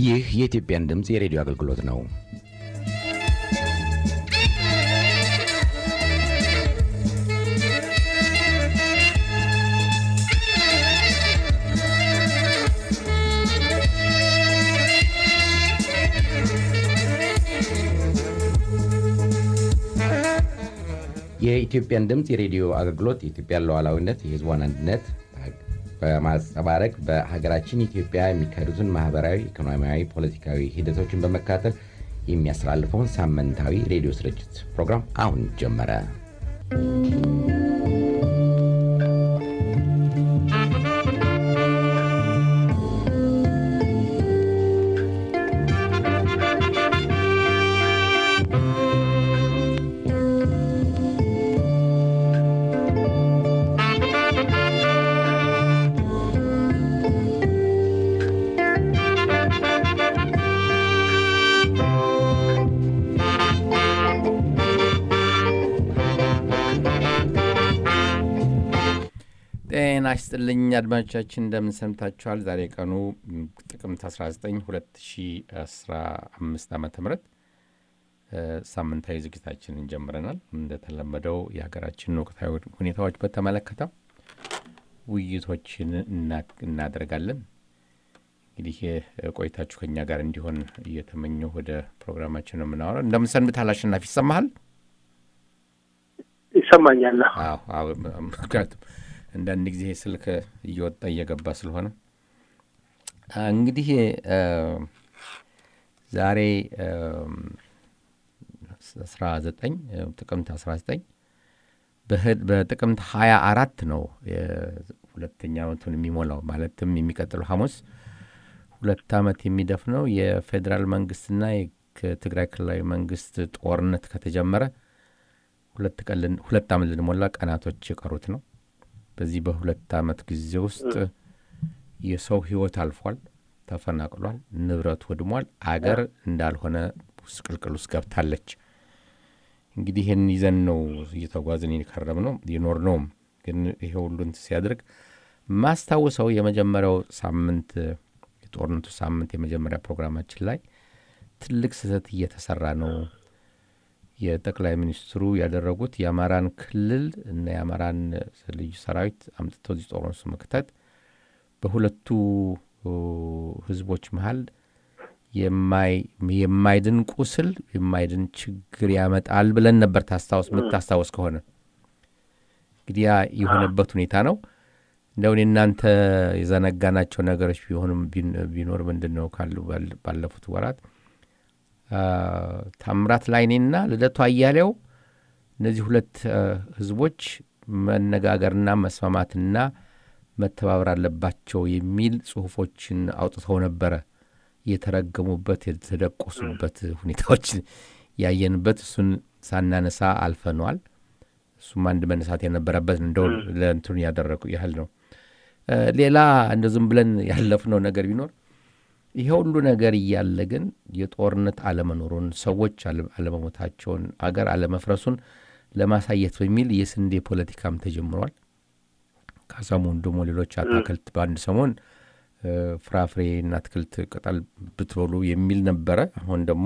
ይህ የኢትዮጵያን ድምፅ የሬዲዮ አገልግሎት ነው። የኢትዮጵያን ድምፅ የሬዲዮ አገልግሎት የኢትዮጵያን ሉዓላዊነት፣ የሕዝቧን አንድነት በማንጸባረቅ በሀገራችን ኢትዮጵያ የሚካሄዱትን ማህበራዊ፣ ኢኮኖሚያዊ፣ ፖለቲካዊ ሂደቶችን በመከታተል የሚያስተላልፈውን ሳምንታዊ ሬዲዮ ስርጭት ፕሮግራም አሁን ጀመረ። ጤና ይስጥልኝ አድማጮቻችን፣ እንደምን ሰምታችኋል? ዛሬ ቀኑ ጥቅምት 19 2015 ዓ ም ሳምንታዊ ዝግጅታችንን ጀምረናል። እንደተለመደው የሀገራችንን ወቅታዊ ሁኔታዎች በተመለከተ ውይይቶችን እናደርጋለን። እንግዲህ ቆይታችሁ ከኛ ጋር እንዲሆን እየተመኘሁ ወደ ፕሮግራማችን ነው የምናወራው። እንደምን ሰንብተሃል አሸናፊ? ይሰማሃል? ይሰማኛል። ምክንያቱም አንዳንድ ጊዜ ስልክ እየወጣ እየገባ ስለሆነ እንግዲህ ዛሬ አስራ ዘጠኝ ጥቅምት አስራ ዘጠኝ በጥቅምት ሀያ አራት ነው ሁለተኛ ዓመቱን የሚሞላው ማለትም የሚቀጥለው ሐሙስ ሁለት ዓመት የሚደፍነው የፌዴራል መንግስትና ከትግራይ ክልላዊ መንግስት ጦርነት ከተጀመረ ሁለት ዓመት ልንሞላ ቀናቶች የቀሩት ነው። በዚህ በሁለት ዓመት ጊዜ ውስጥ የሰው ሕይወት አልፏል፣ ተፈናቅሏል፣ ንብረት ወድሟል። አገር እንዳልሆነ ምስቅልቅል ውስጥ ገብታለች። እንግዲህ ይህን ይዘን ነው እየተጓዝን የከረም ነው የኖር ነውም። ግን ይሄ ሁሉን ሲያደርግ ማስታውሰው የመጀመሪያው ሳምንት የጦርነቱ ሳምንት የመጀመሪያ ፕሮግራማችን ላይ ትልቅ ስህተት እየተሰራ ነው የጠቅላይ ሚኒስትሩ ያደረጉት የአማራን ክልል እና የአማራን ልዩ ሰራዊት አምጥተው እዚህ ጦርነቱ መክተት በሁለቱ ህዝቦች መሀል የማይድን ቁስል የማይድን ችግር ያመጣል ብለን ነበር። ታስታውስ ምታስታወስ ከሆነ እንግዲህ ያ የሆነበት ሁኔታ ነው። እንደውን እናንተ የዘነጋናቸው ነገሮች ቢሆንም ቢኖር ምንድን ነው ካሉ ባለፉት ወራት ታምራት ላይኔና ልደቱ አያሌው እነዚህ ሁለት ህዝቦች መነጋገርና መስማማትና መተባበር አለባቸው የሚል ጽሁፎችን አውጥተው ነበረ። የተረገሙበት የተደቆሱበት ሁኔታዎች ያየንበት እሱን ሳናነሳ አልፈነዋል። እሱም አንድ መነሳት የነበረበት እንደው ለእንትኑ ያደረጉ ያህል ነው። ሌላ እንደ ዝም ብለን ያለፍነው ነገር ቢኖር ይሄ ሁሉ ነገር እያለ ግን የጦርነት አለመኖሩን ሰዎች አለመሞታቸውን አገር አለመፍረሱን ለማሳየት በሚል የስንዴ ፖለቲካም ተጀምሯል። ከሰሞኑ ደግሞ ሌሎች አታክልት በአንድ ሰሞን ፍራፍሬና አትክልት ቅጠል ብትበሉ የሚል ነበረ። አሁን ደግሞ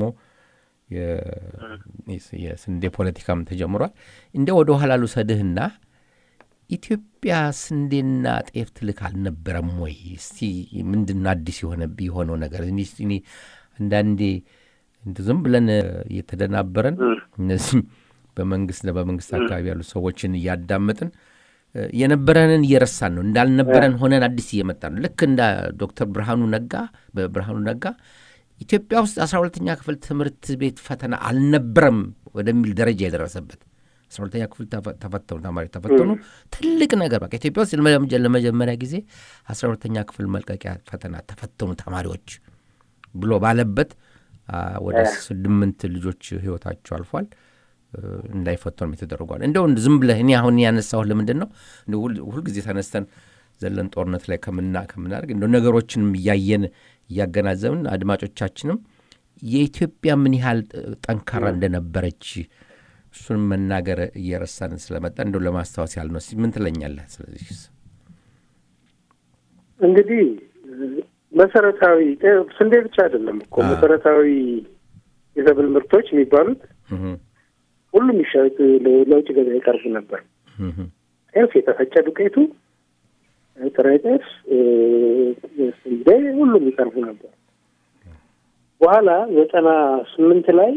የስንዴ ፖለቲካም ተጀምሯል። እንደ ወደ ኋላ ልውሰድህና ኢትዮጵያ ስንዴና ጤፍ ትልክ አልነበረም ወይ? እስቲ ምንድን አዲስ የሆነው ነገር እኔ አንዳንዴ ዝም ብለን እየተደናበረን እነዚህም በመንግስት በመንግስት አካባቢ ያሉ ሰዎችን እያዳመጥን የነበረንን እየረሳን ነው። እንዳልነበረን ሆነን አዲስ እየመጣ ነው። ልክ እንደ ዶክተር ብርሃኑ ነጋ በብርሃኑ ነጋ ኢትዮጵያ ውስጥ አስራ ሁለተኛ ክፍል ትምህርት ቤት ፈተና አልነበረም ወደሚል ደረጃ የደረሰበት አስራ ሁለተኛ ክፍል ተፈተኑ ተማሪዎች ተፈተኑ። ትልቅ ነገር በቃ ኢትዮጵያ ውስጥ ለመጀመሪያ ጊዜ አስራ ሁለተኛ ክፍል መልቀቂያ ፈተና ተፈተኑ ተማሪዎች ብሎ ባለበት ወደ ስምንት ልጆች ህይወታቸው አልፏል። እንዳይፈተኑም የተደረጓል። እንደው ዝም ብለህ እኔ አሁን ያነሳሁህ ለምንድን ነው ሁልጊዜ ተነስተን ዘለን ጦርነት ላይ ከምና ከምናደርግ እንደ ነገሮችንም እያየን እያገናዘብን አድማጮቻችንም የኢትዮጵያ ምን ያህል ጠንካራ እንደነበረች እሱን መናገር እየረሳን ስለመጣ እንደው ለማስታወስ ያህል ነው። ምን ትለኛለህ? ስለዚህ እንግዲህ መሰረታዊ ስንዴ ብቻ አይደለም እኮ መሰረታዊ የሰብል ምርቶች የሚባሉት ሁሉም ይሸጥ ለውጭ ገበያ ይቀርቡ ነበር። ጤፍ፣ የተፈጨ ዱቄቱ፣ ጥሬ ጤፍ፣ ስንዴ ሁሉም ይቀርቡ ነበር። በኋላ ዘጠና ስምንት ላይ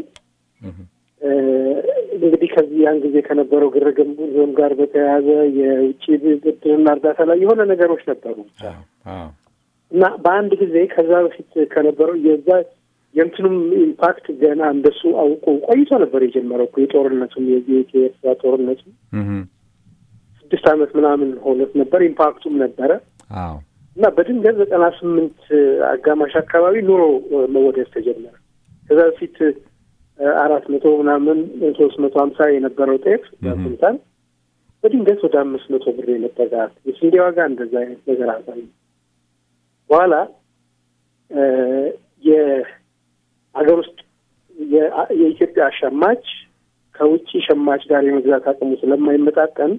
እንግዲህ ከዚህ ያን ጊዜ ከነበረው ግርግም ጋር በተያያዘ የውጭ ብድርና እርዳታ ላይ የሆነ ነገሮች ነበሩ ብቻ እና በአንድ ጊዜ ከዛ በፊት ከነበረው የዛ የእንትኑም ኢምፓክት ገና እንደሱ አውቆ ቆይቶ ነበር የጀመረው እኮ የጦርነቱም የኤርትራ ጦርነቱ ስድስት ዓመት ምናምን ሆነት ነበር። ኢምፓክቱም ነበረ እና በድንገት ዘጠና ስምንት አጋማሽ አካባቢ ኑሮ መወደድ ተጀመረ። ከዛ በፊት አራት መቶ ምናምን ሶስት መቶ ሀምሳ የነበረው ጤፍ ኩንታል በድንገት ወደ አምስት መቶ ብር የነበራት የስንዴ ዋጋ እንደዛ አይነት ነገር አሳየ። በኋላ የሀገር ውስጥ የኢትዮጵያ ሸማች ከውጭ ሸማች ጋር የመግዛት አቅሙ ስለማይመጣጠን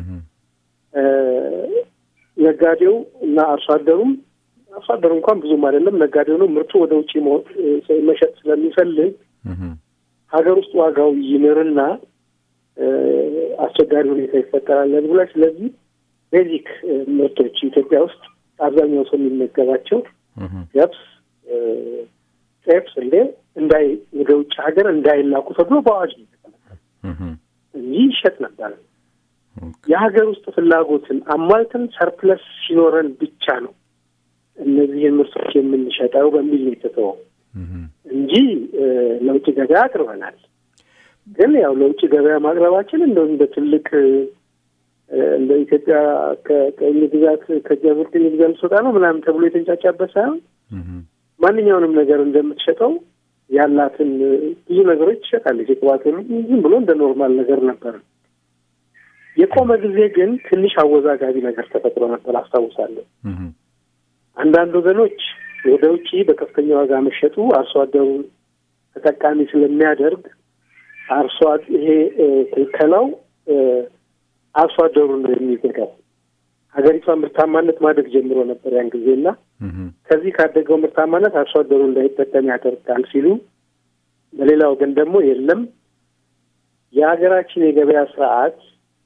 ነጋዴው እና አርሶ አደሩም አርሶ አደሩ እንኳን ብዙም አይደለም፣ ነጋዴው ነው ምርቱ ወደ ውጭ መሸጥ ስለሚፈልግ ሀገር ውስጥ ዋጋው ይንርና አስቸጋሪ ሁኔታ ይፈጠራል ብላ ስለዚህ ቤዚክ ምርቶች ኢትዮጵያ ውስጥ አብዛኛው ሰው የሚመገባቸው ገብስ፣ ጤፍ፣ ስንዴ እንዳይ ወደ ውጭ ሀገር እንዳይላኩ ተብሎ በአዋጅ እንጂ ይሸጥ ነበረ። የሀገር ውስጥ ፍላጎትን አሟልተን ሰርፕለስ ሲኖረን ብቻ ነው እነዚህን ምርቶች የምንሸጠው በሚል ነው የተተወው እንጂ ለውጭ ገበያ አቅርበናል። ግን ያው ለውጭ ገበያ ማቅረባችን እንደው እንደ ትልቅ እንደ ኢትዮጵያ ከቅኝ ግዛት ከጀብር ቅኝ ግዛት ልትወጣ ነው ምናምን ተብሎ የተንጫጫበት ሳይሆን ማንኛውንም ነገር እንደምትሸጠው ያላትን ብዙ ነገሮች ትሸጣለች። የቅባት ዝም ብሎ እንደ ኖርማል ነገር ነበር። የቆመ ጊዜ ግን ትንሽ አወዛጋቢ ነገር ተፈጥሮ ነበር አስታውሳለሁ። አንዳንድ ወገኖች ወደ ውጭ በከፍተኛ ዋጋ መሸጡ አርሶ አደሩን ተጠቃሚ ስለሚያደርግ አርሶ ይሄ ክልከላው አርሶ አደሩን ነው የሚጎዳው። ሀገሪቷ ምርታማነት ማደግ ጀምሮ ነበር ያን ጊዜና ከዚህ ካደገው ምርታማነት አርሶ አደሩ እንዳይጠቀም ያደርጋል ሲሉ፣ በሌላ ወገን ደግሞ የለም የሀገራችን የገበያ ስርዓት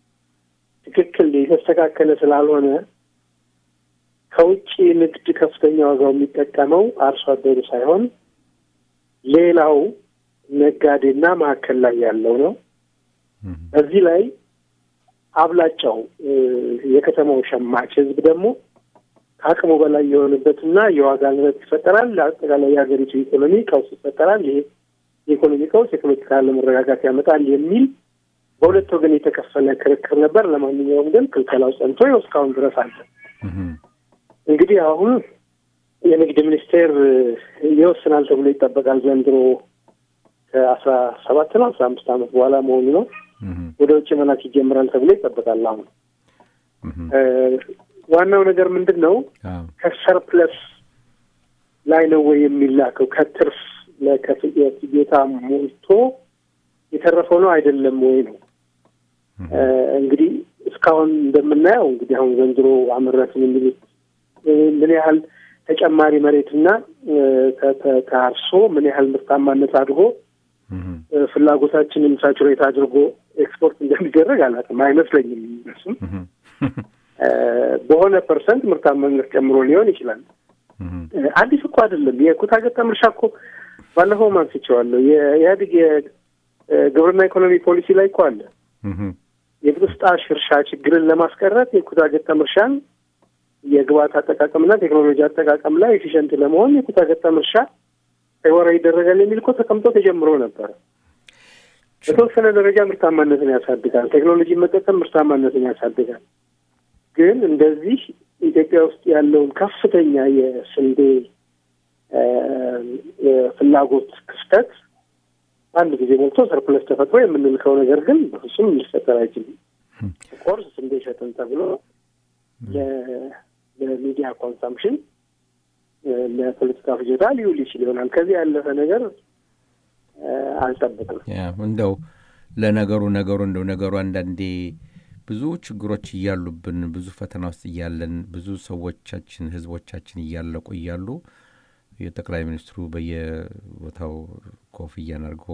ትክክል የተስተካከለ ስላልሆነ ከውጭ ንግድ ከፍተኛ ዋጋው የሚጠቀመው አርሶ አደሩ ሳይሆን ሌላው ነጋዴና ማዕከል ላይ ያለው ነው። በዚህ ላይ አብላጫው የከተማው ሸማች ሕዝብ ደግሞ ከአቅሙ በላይ የሆነበትና የዋጋ ንረት ይፈጠራል። አጠቃላይ የሀገሪቱ ኢኮኖሚ ቀውስ ይፈጠራል። ይሄ የኢኮኖሚ ቀውስ የፖለቲካ አለመረጋጋት ያመጣል የሚል በሁለት ወገን የተከፈለ ክርክር ነበር። ለማንኛውም ግን ክልከላው ጸንቶ እስካሁን ድረስ አለ። እንግዲህ አሁን የንግድ ሚኒስቴር ይወስናል ተብሎ ይጠበቃል። ዘንድሮ ከአስራ ሰባት ነው አስራ አምስት ዓመት በኋላ መሆኑ ነው። ወደ ውጭ መላክ ይጀምራል ተብሎ ይጠበቃል። አሁን ዋናው ነገር ምንድን ነው? ከሰርፕለስ ላይ ነው ወይ የሚላከው? ከትርፍ ለፍጆታ ሞልቶ የተረፈው ነው አይደለም ወይ ነው። እንግዲህ እስካሁን እንደምናየው እንግዲህ አሁን ዘንድሮ አመረትን የሚሉት ምን ያህል ተጨማሪ መሬትና ከአርሶ ምን ያህል ምርታማነት አድርጎ ፍላጎታችንን ሳቹሬት አድርጎ ኤክስፖርት እንደሚደረግ አላውቅም፣ አይመስለኝም። እነሱም በሆነ ፐርሰንት ምርታማነት ጨምሮ ሊሆን ይችላል። አዲስ እኮ አይደለም። የኩታ ገጠም እርሻ እኮ ባለፈውም አንስቼዋለሁ። የኢህአዴግ የግብርና ኢኮኖሚ ፖሊሲ ላይ እኮ አለ። የብጥስጣሽ እርሻ ችግርን ለማስቀረት የኩታ ገጠም እርሻን የግብዓት አጠቃቀምና ቴክኖሎጂ አጠቃቀም ላይ ኤፊሽንት ለመሆን የኩታ ገጠም እርሻ ተግባራዊ ይደረጋል የሚል እኮ ተቀምጦ ተጀምሮ ነበረ። በተወሰነ ደረጃ ምርታማነትን ያሳድጋል። ቴክኖሎጂ መጠቀም ምርታማነትን ያሳድጋል። ግን እንደዚህ ኢትዮጵያ ውስጥ ያለውን ከፍተኛ የስንዴ ፍላጎት ክፍተት አንድ ጊዜ ሞልቶ ሰርፕለስ ተፈጥሮ የምንልከው ነገር ግን በፍጹም ሊፈጠር አይችልም። ኮርስ ስንዴ ሸጥን ተብሎ ለሚዲያ ኮንሰምፕሽን ለፖለቲካ ፍጆታ ሊውል ይችል ይሆናል። ከዚህ ያለፈ ነገር አልጠብቅም። እንደው ለነገሩ ነገሩ እንደው ነገሩ አንዳንዴ ብዙ ችግሮች እያሉብን ብዙ ፈተና ውስጥ እያለን ብዙ ሰዎቻችን ህዝቦቻችን እያለቁ እያሉ የጠቅላይ ሚኒስትሩ በየቦታው ኮፍያን አድርጎ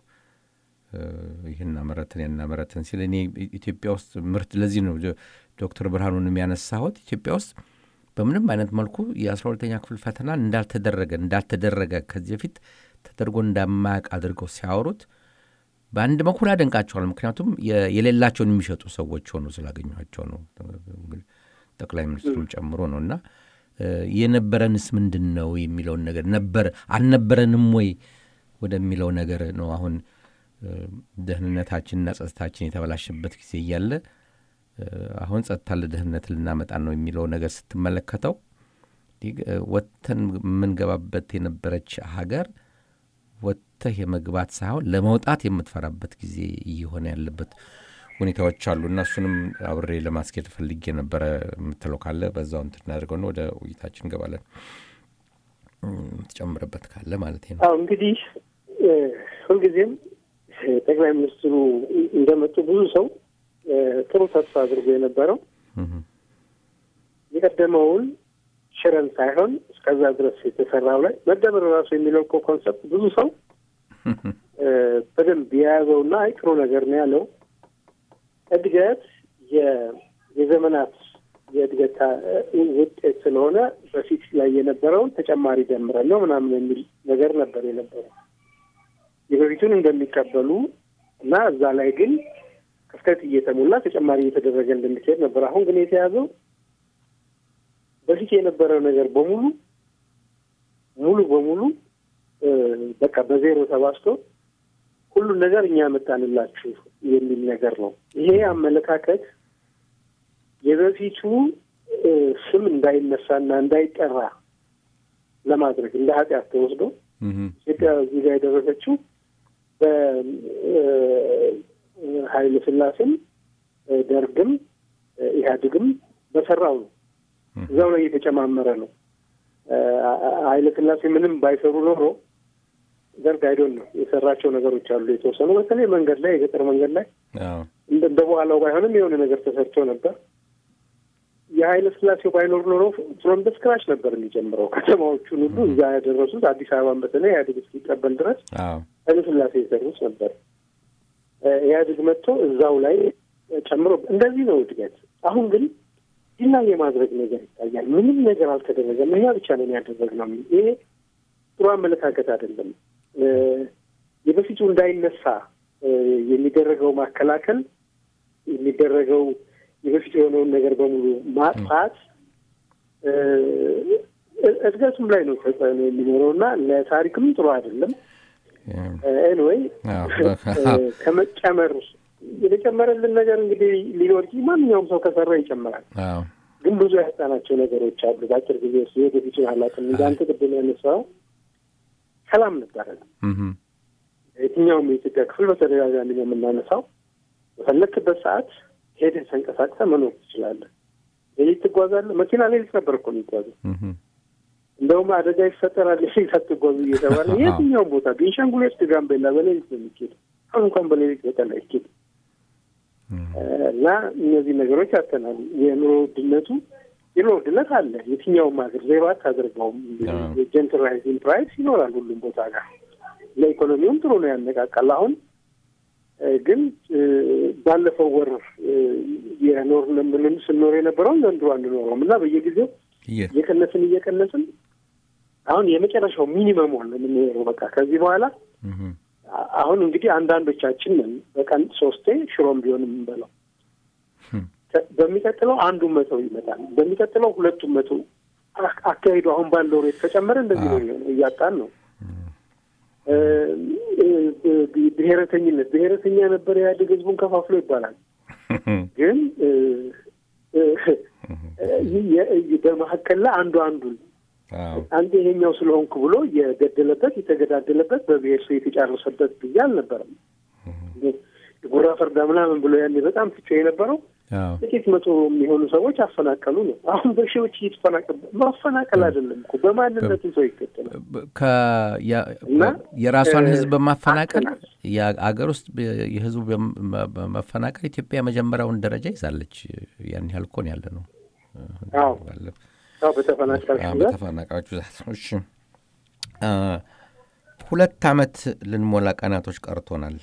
ይህን አመረትን ያን አመረትን ሲል እኔ ኢትዮጵያ ውስጥ ምርት ለዚህ ነው ዶክተር ብርሃኑን የሚያነሳሁት ኢትዮጵያ ውስጥ በምንም አይነት መልኩ የአስራ ሁለተኛ ክፍል ፈተና እንዳልተደረገ እንዳልተደረገ ከዚህ በፊት ተደርጎ እንደማያውቅ አድርገው ሲያወሩት በአንድ በኩል ያደንቃቸዋል። ምክንያቱም የሌላቸውን የሚሸጡ ሰዎች ሆኖ ስላገኟቸው ነው፣ ጠቅላይ ሚኒስትሩን ጨምሮ ነው። እና የነበረንስ ምንድን ነው የሚለውን ነገር ነበር አልነበረንም ወይ ወደሚለው ነገር ነው አሁን ደህንነታችንና ጸጥታችን የተበላሸበት ጊዜ እያለ አሁን ጸጥታ ለደህንነት ልናመጣ ነው የሚለው ነገር ስትመለከተው ወጥተን የምንገባበት የነበረች ሀገር ወጥተህ የመግባት ሳይሆን ለመውጣት የምትፈራበት ጊዜ እየሆነ ያለበት ሁኔታዎች አሉ እና እሱንም አብሬ ለማስኬድ ፈልጌ ነበረ። የምትለው ካለ በዛው እንትን እናደርገው ነው ወደ ውይይታችን እንገባለን። የምትጨምርበት ካለ ማለት ነው። አዎ እንግዲህ ሁልጊዜም ጠቅላይ ሚኒስትሩ እንደመጡ ብዙ ሰው ጥሩ ተስፋ አድርጎ የነበረው የቀደመውን ሽረን ሳይሆን እስከዛ ድረስ የተሰራው ላይ መደመር ራሱ የሚለው እኮ ኮንሰፕት ብዙ ሰው በደንብ የያዘውና አይ ጥሩ ነገር ነው ያለው። እድገት የዘመናት የእድገት ውጤት ስለሆነ በፊት ላይ የነበረውን ተጨማሪ ደምረን ነው ምናምን የሚል ነገር ነበር የነበረው። የበፊቱን እንደሚቀበሉ እና እዛ ላይ ግን ክፍተት እየተሞላ ተጨማሪ እየተደረገ እንደሚካሄድ ነበር። አሁን ግን የተያዘው በፊት የነበረው ነገር በሙሉ ሙሉ በሙሉ በቃ በዜሮ ተባስቶ ሁሉን ነገር እኛ መጣንላችሁ የሚል ነገር ነው። ይሄ አመለካከት የበፊቱ ስም እንዳይነሳና እንዳይጠራ ለማድረግ እንደ ኃጢአት ተወስዶ ኢትዮጵያ እዚህ ጋር የደረሰችው በኃይለ ሥላሴም ደርግም ኢህአዴግም በሰራው ነው። እዛው ላይ እየተጨማመረ ነው። ኃይለ ሥላሴ ምንም ባይሰሩ ኖሮ ደርግ አይዶን ነው የሰራቸው ነገሮች አሉ የተወሰኑ በተለይ መንገድ ላይ የገጠር መንገድ ላይ እንደ በኋላው ባይሆንም የሆነ ነገር ተሰርቶ ነበር። የኃይለ ሥላሴው ባይኖር ኖሮ ፍሮም በስክራች ነበር የሚጀምረው። ከተማዎቹን ሁሉ እዛ ያደረሱት አዲስ አበባን በተለይ ኢህአዴግ እስኪቀበል ድረስ ኃይለ ሥላሴ የሰሩት ነበር። ኢህአዴግ መጥቶ እዛው ላይ ጨምሮ እንደዚህ ነው እድገት። አሁን ግን ዲና የማድረግ ነገር ይታያል። ምንም ነገር አልተደረገም፣ እኛ ብቻ ነን ያደረግነው። ይሄ ጥሩ አመለካከት አይደለም። የበፊቱ እንዳይነሳ የሚደረገው ማከላከል የሚደረገው የበፊቱ የሆነውን ነገር በሙሉ ማጥፋት እድገቱም ላይ ነው ተጽዕኖ የሚኖረው እና ለታሪክም ጥሩ አይደለም። ኤንወይ ከመጨመር የተጨመረልን ነገር እንግዲህ ሊኖር ማንኛውም ሰው ከሰራ ይጨምራል። ግን ብዙ ያጣናቸው ነገሮች አሉ። በአጭር ጊዜ ውስጥ የወደፊቱን አላውቅም። እንደ አንተ ቅድም ያነሳው ሰላም ነበረ። የትኛውም የኢትዮጵያ ክፍል በተደጋጋሚ ነው የምናነሳው። በፈለክበት ሰዓት ሄደህ ተንቀሳቅሰህ መኖር ትችላለህ። ሌሊት ትጓዛለህ። መኪና ሌሊት ነበር እኮ የሚጓዘው። እንደውም አደጋ ይፈጠራል ሌሊት አትጓዙ እየተባለ የትኛውም ቦታ ቤንሻንጉል ውስጥ ጋምቤላ በሌሊት ነው የሚኬደው። አሁን እንኳን በሌሊት በቀን አይኬድም። እና እነዚህ ነገሮች ያተናል። የኑሮ ውድነቱ የኑሮ ውድነት አለ። የትኛውም ሀገር ዜሮ አታደርገውም። የጀንትራይዝን ፕራይስ ይኖራል ሁሉም ቦታ ጋር። ለኢኮኖሚውም ጥሩ ነው፣ ያነቃቃል። አሁን ግን ባለፈው ወር የኖር ምንም ስንኖር የነበረውን ዘንድሮ አንኖረውም እና በየጊዜው እየቀነስን እየቀነስን አሁን የመጨረሻው ሚኒመም ሆነ የምንኖረው በቃ ከዚህ በኋላ አሁን እንግዲህ አንዳንዶቻችን ነን በቀን ሶስቴ ሽሮም ቢሆን የምንበላው። በሚቀጥለው አንዱን መተው ይመጣል። በሚቀጥለው ሁለቱን መተው አካሄዱ አሁን ባለው ሬት ከጨመረ እንደዚህ ነው የሚሆነው። እያጣን ነው። ብሔረተኝነት ብሔረተኛ ነበር ኢህአዴግ ህዝቡን ከፋፍሎ ይባላል። ግን በመካከል ላይ አንዱ አንዱን አንድ ይሄኛው ስለሆንኩ ብሎ የገደለበት የተገዳደለበት በብሔር ሰው የተጫረሰበት ጊዜ አልነበረም። ጉራ ፈርዳ ምናምን ብሎ ያኔ በጣም ትቼ የነበረው ጥቂት መቶ የሚሆኑ ሰዎች አፈናቀሉ ነው። አሁን በሺዎች እየተፈናቀሉ ማፈናቀል አይደለም እኮ በማንነቱ ሰው ይገደላል። የራሷን ሕዝብ በማፈናቀል የአገር ውስጥ የሕዝቡ በመፈናቀል ኢትዮጵያ የመጀመሪያውን ደረጃ ይዛለች። ያን ያህል እኮ ነው ያለ ነው። በተፈናቃዮች ብዛት ነው። እሺ ሁለት ዓመት ልንሞላ ቀናቶች ቀርቶናል።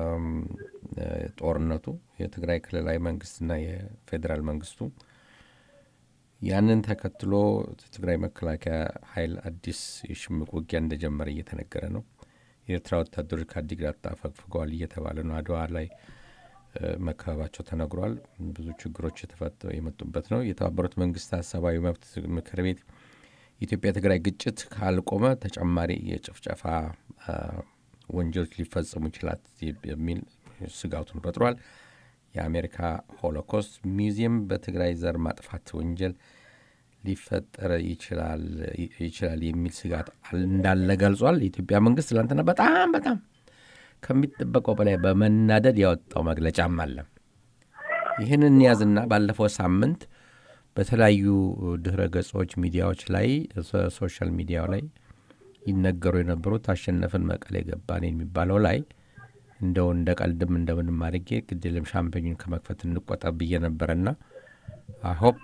ጦርነቱ የትግራይ ክልላዊ መንግስትና የፌዴራል መንግስቱ ያንን ተከትሎ የትግራይ መከላከያ ኃይል አዲስ የሽምቅ ውጊያ እንደጀመረ እየተነገረ ነው። የኤርትራ ወታደሮች ከአዲግራት አፈግፍገዋል እየተባለ ነው። አድዋ ላይ መከበባቸው ተነግሯል። ብዙ ችግሮች የተፈጠሩ የመጡበት ነው። የተባበሩት መንግስታት ሰብአዊ መብት ምክር ቤት የኢትዮጵያ ትግራይ ግጭት ካልቆመ ተጨማሪ የጭፍጨፋ ወንጀሎች ሊፈጸሙ ይችላል የሚል ስጋቱን ፈጥሯል። የአሜሪካ ሆሎኮስት ሚውዚየም በትግራይ ዘር ማጥፋት ወንጀል ሊፈጠር ይችላል የሚል ስጋት እንዳለ ገልጿል። የኢትዮጵያ መንግስት ትላንትና በጣም በጣም ከሚጠበቀው በላይ በመናደድ ያወጣው መግለጫም አለ። ይህን እንያዝና ባለፈው ሳምንት በተለያዩ ድህረ ገጾች ሚዲያዎች ላይ ሶሻል ሚዲያው ላይ ይነገሩ የነበሩት አሸነፍን መቀሌ ገባን የሚባለው ላይ እንደው እንደ ቀልድም እንደምንም አድርጌ ግድልም ሻምፔኙን ከመክፈት እንቆጠብ ብዬ ነበረና አይሆፕ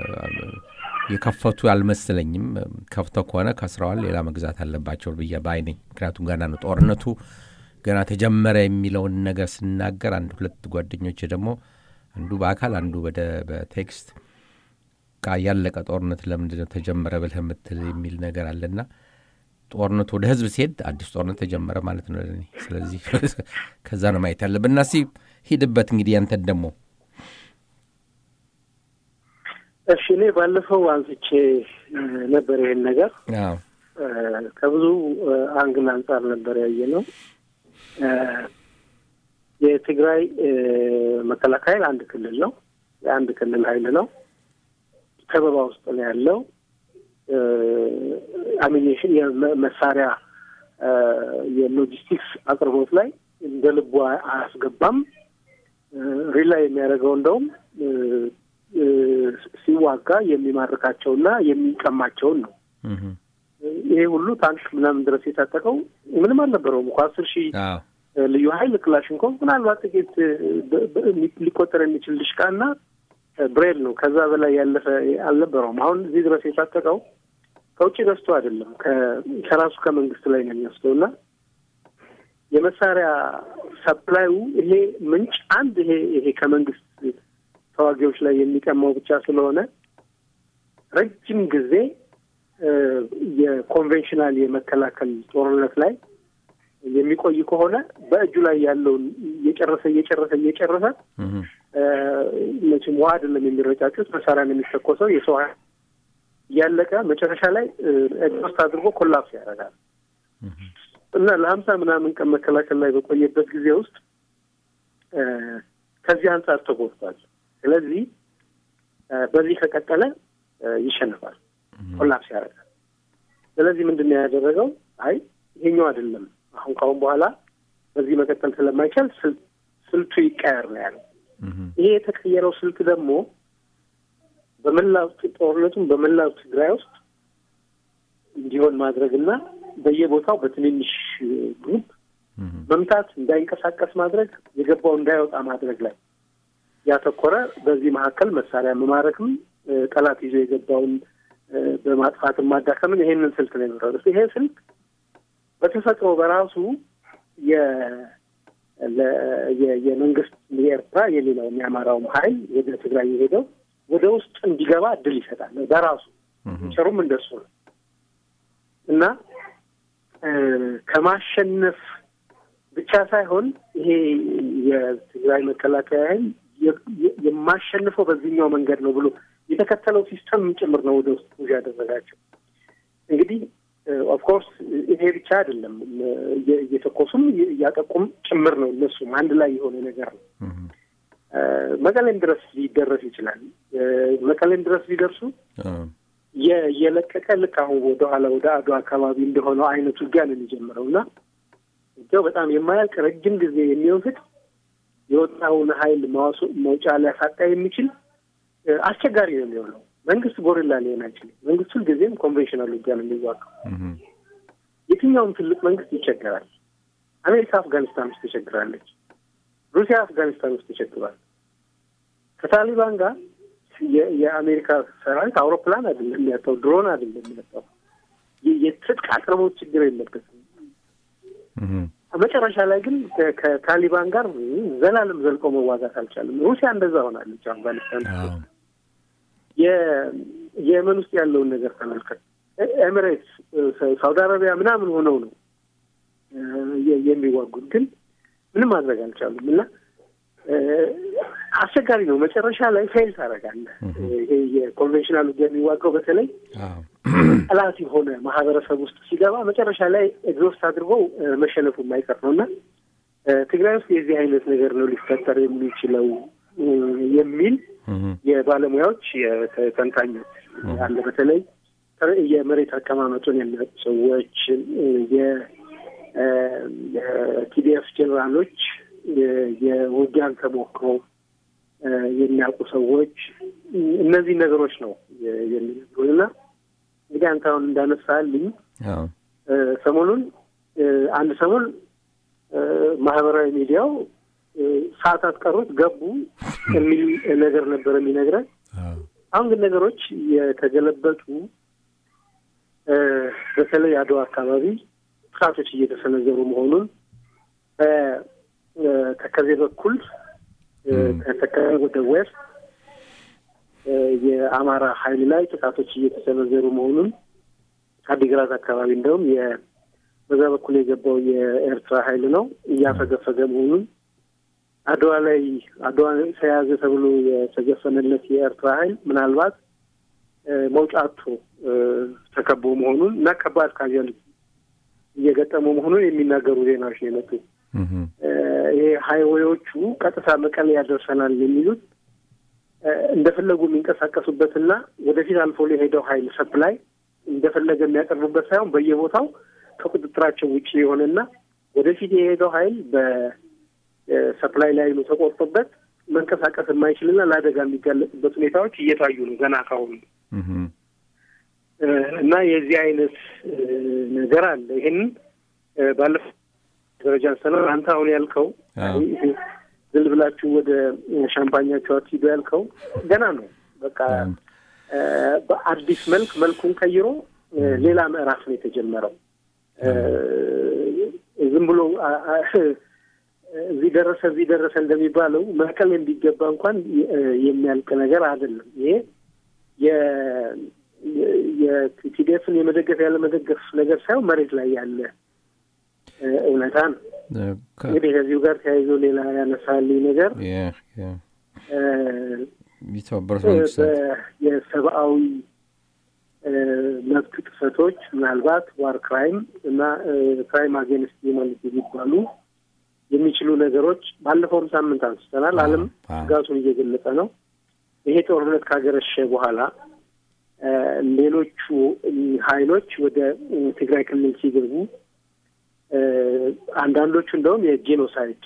የከፈቱ አልመሰለኝም። ከፍተው ከሆነ ከስረዋል፣ ሌላ መግዛት አለባቸው ብዬ ባይ ነኝ። ምክንያቱም ገና ነው ጦርነቱ ገና ተጀመረ የሚለውን ነገር ስናገር አንድ ሁለት ጓደኞች ደግሞ አንዱ በአካል አንዱ በቴክስት ቃ ያለቀ ጦርነት ለምንድነው ተጀመረ ብለህ የምትል የሚል ነገር አለና ጦርነቱ ወደ ህዝብ ሲሄድ አዲስ ጦርነት ተጀመረ ማለት ነው ለእኔ። ስለዚህ ከዛ ነው ማየት ያለብን እና እስኪ ሂድበት እንግዲህ ያንተን ደግሞ እሺ። እኔ ባለፈው አንስቼ ነበር ይሄን ነገር ከብዙ አንግል አንጻር ነበር ያየ ነው። የትግራይ መከላከያ አንድ ክልል ነው፣ የአንድ ክልል ኃይል ነው። ከበባ ውስጥ ነው ያለው። አሚኔሽን የመሳሪያ የሎጂስቲክስ አቅርቦት ላይ እንደ ልቡ አያስገባም። ሪላ የሚያደርገው እንደውም ሲዋጋ የሚማርካቸውና የሚቀማቸውን ነው። ይሄ ሁሉ ታንክ ምናምን ድረስ የታጠቀው ምንም አልነበረውም እኮ አስር ሺህ ልዩ ኃይል ክላሽንኮቭ ምናልባት ጥቂት ሊቆጠር የሚችል ድሽቃና ብሬል ነው። ከዛ በላይ ያለፈ አልነበረውም። አሁን እዚህ ድረስ የታጠቀው ከውጭ ገዝቶ አይደለም ከራሱ ከመንግስት ላይ ነው የሚወስደው እና የመሳሪያ ሰፕላዩ ይሄ ምንጭ አንድ ይሄ ይሄ ከመንግስት ተዋጊዎች ላይ የሚቀማው ብቻ ስለሆነ ረጅም ጊዜ የኮንቬንሽናል የመከላከል ጦርነት ላይ የሚቆይ ከሆነ በእጁ ላይ ያለውን እየጨረሰ እየጨረሰ እየጨረሰ መቼም ውሃ አይደለም የሚረጫጩት፣ መሳሪያ ነው የሚተኮሰው። የሰው እያለቀ መጨረሻ ላይ ኤግዞስት አድርጎ ኮላፕስ ያደርጋል እና ለሀምሳ ምናምን ቀን መከላከል ላይ በቆየበት ጊዜ ውስጥ ከዚህ አንጻር ተጎድቷል። ስለዚህ በዚህ ከቀጠለ ይሸንፋል፣ ኮላፕስ ያደርጋል። ስለዚህ ምንድን ነው ያደረገው? አይ ይሄኛው አይደለም አሁን ካሁን በኋላ በዚህ መቀጠል ስለማይቻል ስልቱ ይቀየር ነው ያለው። ይሄ የተቀየረው ስልት ደግሞ በመላው ጦርነቱን በመላው ትግራይ ውስጥ እንዲሆን ማድረግና በየቦታው በትንንሽ ግሩፕ መምታት፣ እንዳይንቀሳቀስ ማድረግ፣ የገባው እንዳይወጣ ማድረግ ላይ ያተኮረ በዚህ መካከል መሳሪያ መማረክም ጠላት ይዞ የገባውን በማጥፋትም ማዳከምን ይሄንን ስልት ነው የመረጡት። ይሄ ስልት በተፈጥሮ በራሱ የመንግስት የኤርትራ የሌላውም የአማራውም ኃይል ወደ ትግራይ የሄደው ወደ ውስጥ እንዲገባ እድል ይሰጣል። በራሱ ቸሩም እንደሱ ነው እና ከማሸነፍ ብቻ ሳይሆን ይሄ የትግራይ መከላከያ ኃይል የማሸንፈው በዚህኛው መንገድ ነው ብሎ የተከተለው ሲስተም ጭምር ነው ወደ ውስጥ ጉዞ ያደረጋቸው። እንግዲህ ኦፍኮርስ ይሄ ብቻ አይደለም፣ እየተኮሱም እያጠቁም ጭምር ነው። እነሱም አንድ ላይ የሆነ ነገር ነው። መቀሌም ድረስ ሊደረስ ይችላል። መቀሌም ድረስ ሊደርሱ የለቀቀ ልክ አሁን ወደኋላ ወደ አድዋ አካባቢ እንደሆነው አይነት ውጊያ ነው የሚጀምረው እና ውጊያው በጣም የማያልቅ ረጅም ጊዜ የሚወስድ የወጣውን ኃይል መውጫ ሊያሳጣ የሚችል አስቸጋሪ ነው የሚሆነው። መንግስት ጎሪላ ሊሆን አይችልም። መንግስት ሁልጊዜም ኮንቬንሽናል ውጊያ ነው የሚዋጋው። የትኛውም ትልቅ መንግስት ይቸገራል። አሜሪካ አፍጋኒስታን ውስጥ ተቸግራለች። ሩሲያ አፍጋኒስታን ውስጥ ተቸግሯል። ከታሊባን ጋር የአሜሪካ ሰራዊት አውሮፕላን አይደለም የሚያጣው፣ ድሮን አይደለም የሚያጣው። የትጥቅ አቅርቦት ችግር የለበትም። መጨረሻ ላይ ግን ከታሊባን ጋር ዘላለም ዘልቆ መዋጋት አልቻለም። ሩሲያ እንደዛ ሆናለች። አፍጋኒስታን የየመን ውስጥ ያለውን ነገር ተመልከት። ኤሚሬትስ፣ ሳውዲ አረቢያ ምናምን ሆነው ነው የሚዋጉት፣ ግን ምንም ማድረግ አልቻሉም እና አስቸጋሪ ነው። መጨረሻ ላይ ፌል ታደርጋለህ። ይሄ የኮንቬንሽናል ውጊያ የሚዋጋው በተለይ ጠላት የሆነ ማህበረሰብ ውስጥ ሲገባ መጨረሻ ላይ ኤግዞስት አድርጎ መሸነፉ የማይቀር ነው እና ትግራይ ውስጥ የዚህ አይነት ነገር ነው ሊፈጠር የሚችለው የሚል የባለሙያዎች የተንታኞች አለ። በተለይ የመሬት አቀማመጡን የሚያውቁ ሰዎች፣ የቲዲኤፍ ጄኔራሎች የውጊያን ተሞክሮ የሚያውቁ ሰዎች እነዚህ ነገሮች ነው የሚነግሩን እና እንግዲህ አንተ አሁን እንዳነሳልኝ ሰሞኑን አንድ ሰሞን ማህበራዊ ሚዲያው ሰዓታት ቀሩት ገቡ የሚል ነገር ነበር የሚነግረን። አሁን ግን ነገሮች የተገለበጡ በተለይ አድዋ አካባቢ ጥቃቶች እየተሰነዘሩ መሆኑን ተከዜ በኩል ከተከዜ ወደ ዌስት የአማራ ኃይል ላይ ጥቃቶች እየተሰነዘሩ መሆኑን አዲግራት አካባቢ እንደውም በዛ በኩል የገባው የኤርትራ ኃይል ነው እያፈገፈገ መሆኑን አድዋ ላይ አድዋ ተያዘ ተብሎ የተገፈነለት የኤርትራ ኃይል ምናልባት መውጫ አጥቶ ተከቦ መሆኑን እና ከባድ ካዥያሊቲ እየገጠሙ መሆኑን የሚናገሩ ዜናዎች ነው የመጡ። ይሄ ሀይዌዎቹ ቀጥታ መቀሌ ያደርሰናል የሚሉት እንደፈለጉ የሚንቀሳቀሱበትና ወደፊት አልፎ የሄደው ሀይል ሰፕላይ እንደፈለገ የሚያቀርቡበት ሳይሆን በየቦታው ከቁጥጥራቸው ውጭ የሆነና ወደፊት የሄደው ሀይል በሰፕላይ ላይኑ ተቆርጦበት መንቀሳቀስ የማይችልና ለአደጋ የሚጋለጥበት ሁኔታዎች እየታዩ ነው ገና ካሁኑ እና የዚህ አይነት ነገር አለ። ይህንን ባለፈው ደረጃ አንስተናል። አንተ አሁን ያልከው ዝል ብላችሁ ወደ ሻምፓኛቸው አትሂዱ ያልከው ገና ነው። በቃ በአዲስ መልክ መልኩን ቀይሮ ሌላ ምዕራፍ ነው የተጀመረው። ዝም ብሎ እዚህ ደረሰ እዚህ ደረሰ እንደሚባለው መቀሌ እንዲገባ እንኳን የሚያልቅ ነገር አይደለም። ይሄ የቲዲኤፍን የመደገፍ ያለ መደገፍ ነገር ሳይሆን መሬት ላይ ያለ እውነታ ነው። እንግዲህ ከዚሁ ጋር ተያይዞ ሌላ ያነሳልኝ ነገር የሰብአዊ መብት ጥሰቶች ምናልባት ዋር ክራይም እና ክራይም አጌንስት ሂውማኒቲ የሚባሉ የሚችሉ ነገሮች ባለፈውም ሳምንት አንስተናል። ዓለም ስጋቱን እየገለጸ ነው። ይሄ ጦርነት ካገረሸ በኋላ ሌሎቹ ኃይሎች ወደ ትግራይ ክልል ሲገቡ አንዳንዶቹ እንደውም የጄኖሳይድ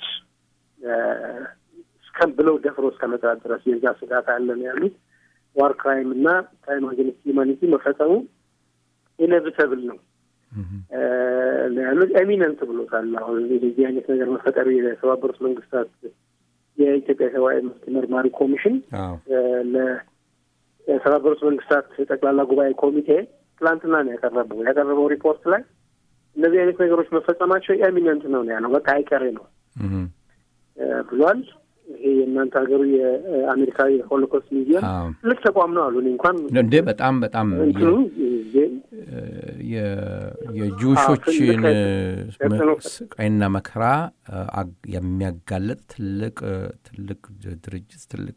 እስከ ብለው ደፍሮ እስከ መጥራት ድረስ የዛ ስጋት አለ ነው ያሉት። ዋር ክራይም እና ክራይም አጌንስት ሂውማኒቲ መፈጸሙ ኢነቪተብል ነው ያሉት። ኤሚነንት ብሎታል። አሁን የዚህ አይነት ነገር መፈጠሩ የተባበሩት መንግስታት የኢትዮጵያ ሰብአዊ መብት መርማሪ ኮሚሽን ለተባበሩት መንግስታት ጠቅላላ ጉባኤ ኮሚቴ ትላንትና ነው ያቀረበው ያቀረበው ሪፖርት ላይ እነዚህ አይነት ነገሮች መፈጸማቸው ኤሚነንት ነው ያለው። በቃ አይቀሬ ነው ብሏል። ይሄ የእናንተ ሀገሩ የአሜሪካ የሆሎኮስት ሚዚየም ትልቅ ተቋም ነው አሉ። እኔ እንኳን እንዴ በጣም በጣም የጂውሾችን ስቃይና መከራ የሚያጋለጥ ትልቅ ትልቅ ድርጅት ትልቅ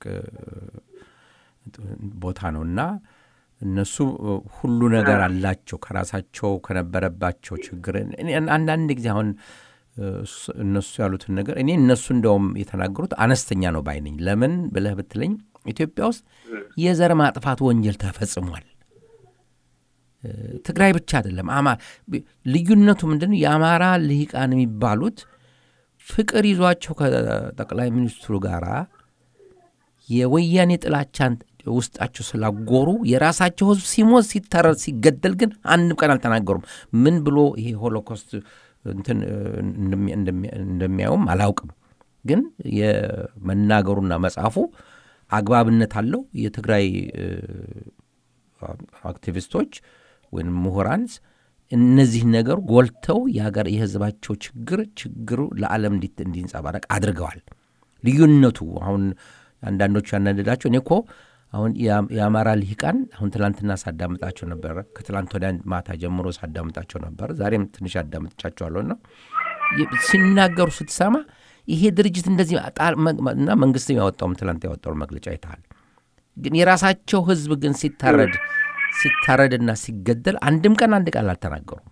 ቦታ ነው እና እነሱ ሁሉ ነገር አላቸው ከራሳቸው ከነበረባቸው ችግር አንዳንድ ጊዜ አሁን እነሱ ያሉትን ነገር እኔ እነሱ እንደውም የተናገሩት አነስተኛ ነው ባይነኝ። ለምን ብለህ ብትለኝ ኢትዮጵያ ውስጥ የዘር ማጥፋት ወንጀል ተፈጽሟል። ትግራይ ብቻ አይደለም። ልዩነቱ ምንድን ነው? የአማራ ልሂቃን የሚባሉት ፍቅር ይዟቸው ከጠቅላይ ሚኒስትሩ ጋር የወያኔ ጥላቻን ውስጣቸው ስላጎሩ የራሳቸው ህዝብ ሲሞት ሲተረር ሲገደል ግን አንድም ቀን አልተናገሩም። ምን ብሎ ይሄ ሆሎኮስት እንትን እንደሚያዩም አላውቅም። ግን የመናገሩና መጽሐፉ አግባብነት አለው። የትግራይ አክቲቪስቶች ወይም ምሁራን እነዚህ ነገሩ ጎልተው የሀገር የህዝባቸው ችግር ችግሩ ለዓለም እንዲንጸባረቅ አድርገዋል። ልዩነቱ አሁን አንዳንዶቹ ያናደዳቸው እኔ እኮ አሁን የአማራ ልሂቃን አሁን ትላንትና ሳዳምጣቸው ነበረ። ከትላንት ወዲያ ማታ ጀምሮ ሳዳምጣቸው ነበር። ዛሬም ትንሽ አዳምጥቻቸዋለሁና ሲናገሩ ስትሰማ ይሄ ድርጅት እንደዚህ እና መንግስት ያወጣውም ትላንት ያወጣውን መግለጫ አይተሃል። ግን የራሳቸው ህዝብ ግን ሲታረድ ሲታረድና ሲገደል አንድም ቀን አንድ ቃል አልተናገሩም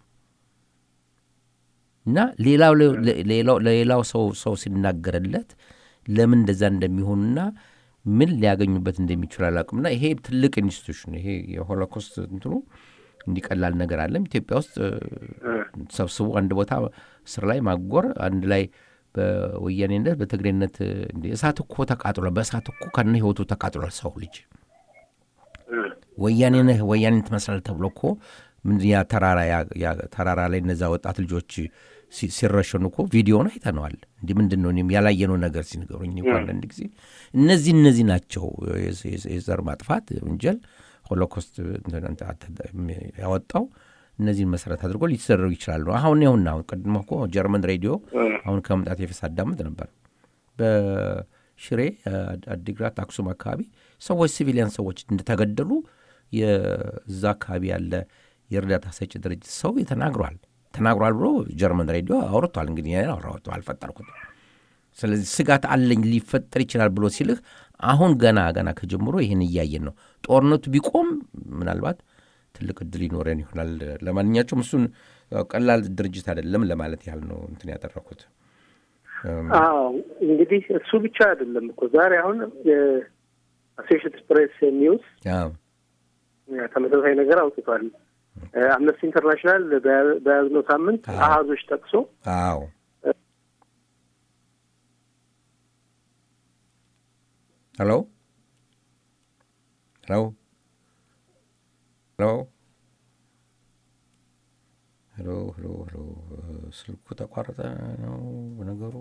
እና ለሌላው ሰው ሰው ሲናገርለት ለምን እንደዛ እንደሚሆኑና ምን ሊያገኙበት እንደሚችሉ አላውቅምና ይሄ ትልቅ ኢንስቲቱሽን ይሄ የሆሎኮስት እንትኑ እንዲቀላል ነገር አለም ኢትዮጵያ ውስጥ ሰብስቦ አንድ ቦታ እስር ላይ ማጎር አንድ ላይ በወያኔነት በትግሬነት እሳት እኮ ተቃጥሏል። በእሳት እኮ ከነ ህይወቱ ተቃጥሏል ሰው ልጅ ወያኔ ነህ ወያኔን ትመስላል ተብሎ እኮ ያ ተራራ ላይ እነዛ ወጣት ልጆች ሲረሸኑ እኮ ቪዲዮን አይተነዋል። እንዲህ ምንድን ነው እኔም ያላየነው ነገር ሲነገሩኝ እኮ አንዳንድ ጊዜ እነዚህ እነዚህ ናቸው የዘር ማጥፋት ወንጀል ሆሎኮስት ያወጣው እነዚህን መሰረት አድርጎ ሊተደረጉ ይችላሉ። አሁን ይሁና አሁን ቀድሞ እኮ ጀርመን ሬዲዮ አሁን ከመምጣት የፊት አዳምጥ ነበር። በሽሬ አዲግራት፣ አክሱም አካባቢ ሰዎች ሲቪሊያን ሰዎች እንደተገደሉ የዛ አካባቢ ያለ የእርዳታ ሰጪ ድርጅት ሰው ተናግሯል ተናግሯል ብሎ ጀርመን ሬዲዮ አውርቷል። እንግዲህ አውራወጡ አልፈጠርኩትም። ስለዚህ ስጋት አለኝ ሊፈጠር ይችላል ብሎ ሲልህ አሁን ገና ገና ከጀምሮ ይህን እያየን ነው። ጦርነቱ ቢቆም ምናልባት ትልቅ እድል ይኖረን ይሆናል። ለማንኛቸውም እሱን ቀላል ድርጅት አይደለም ለማለት ያህል ነው እንትን ያደረኩት። አዎ እንግዲህ እሱ ብቻ አይደለም እኮ ዛሬ አሁን የአሶሽየትድ ፕሬስ ኒውስ ተመሳሳይ ነገር አውጥቷል። አምነስቲ ኢንተርናሽናል በያዝነው ሳምንት አሃዞች ጠቅሶ አዎ ሄሎ ሄሎ ሄሎ ሄሎ ሄሎ ሄሎ ስልኩ ተቋረጠ ነው ነገሩ።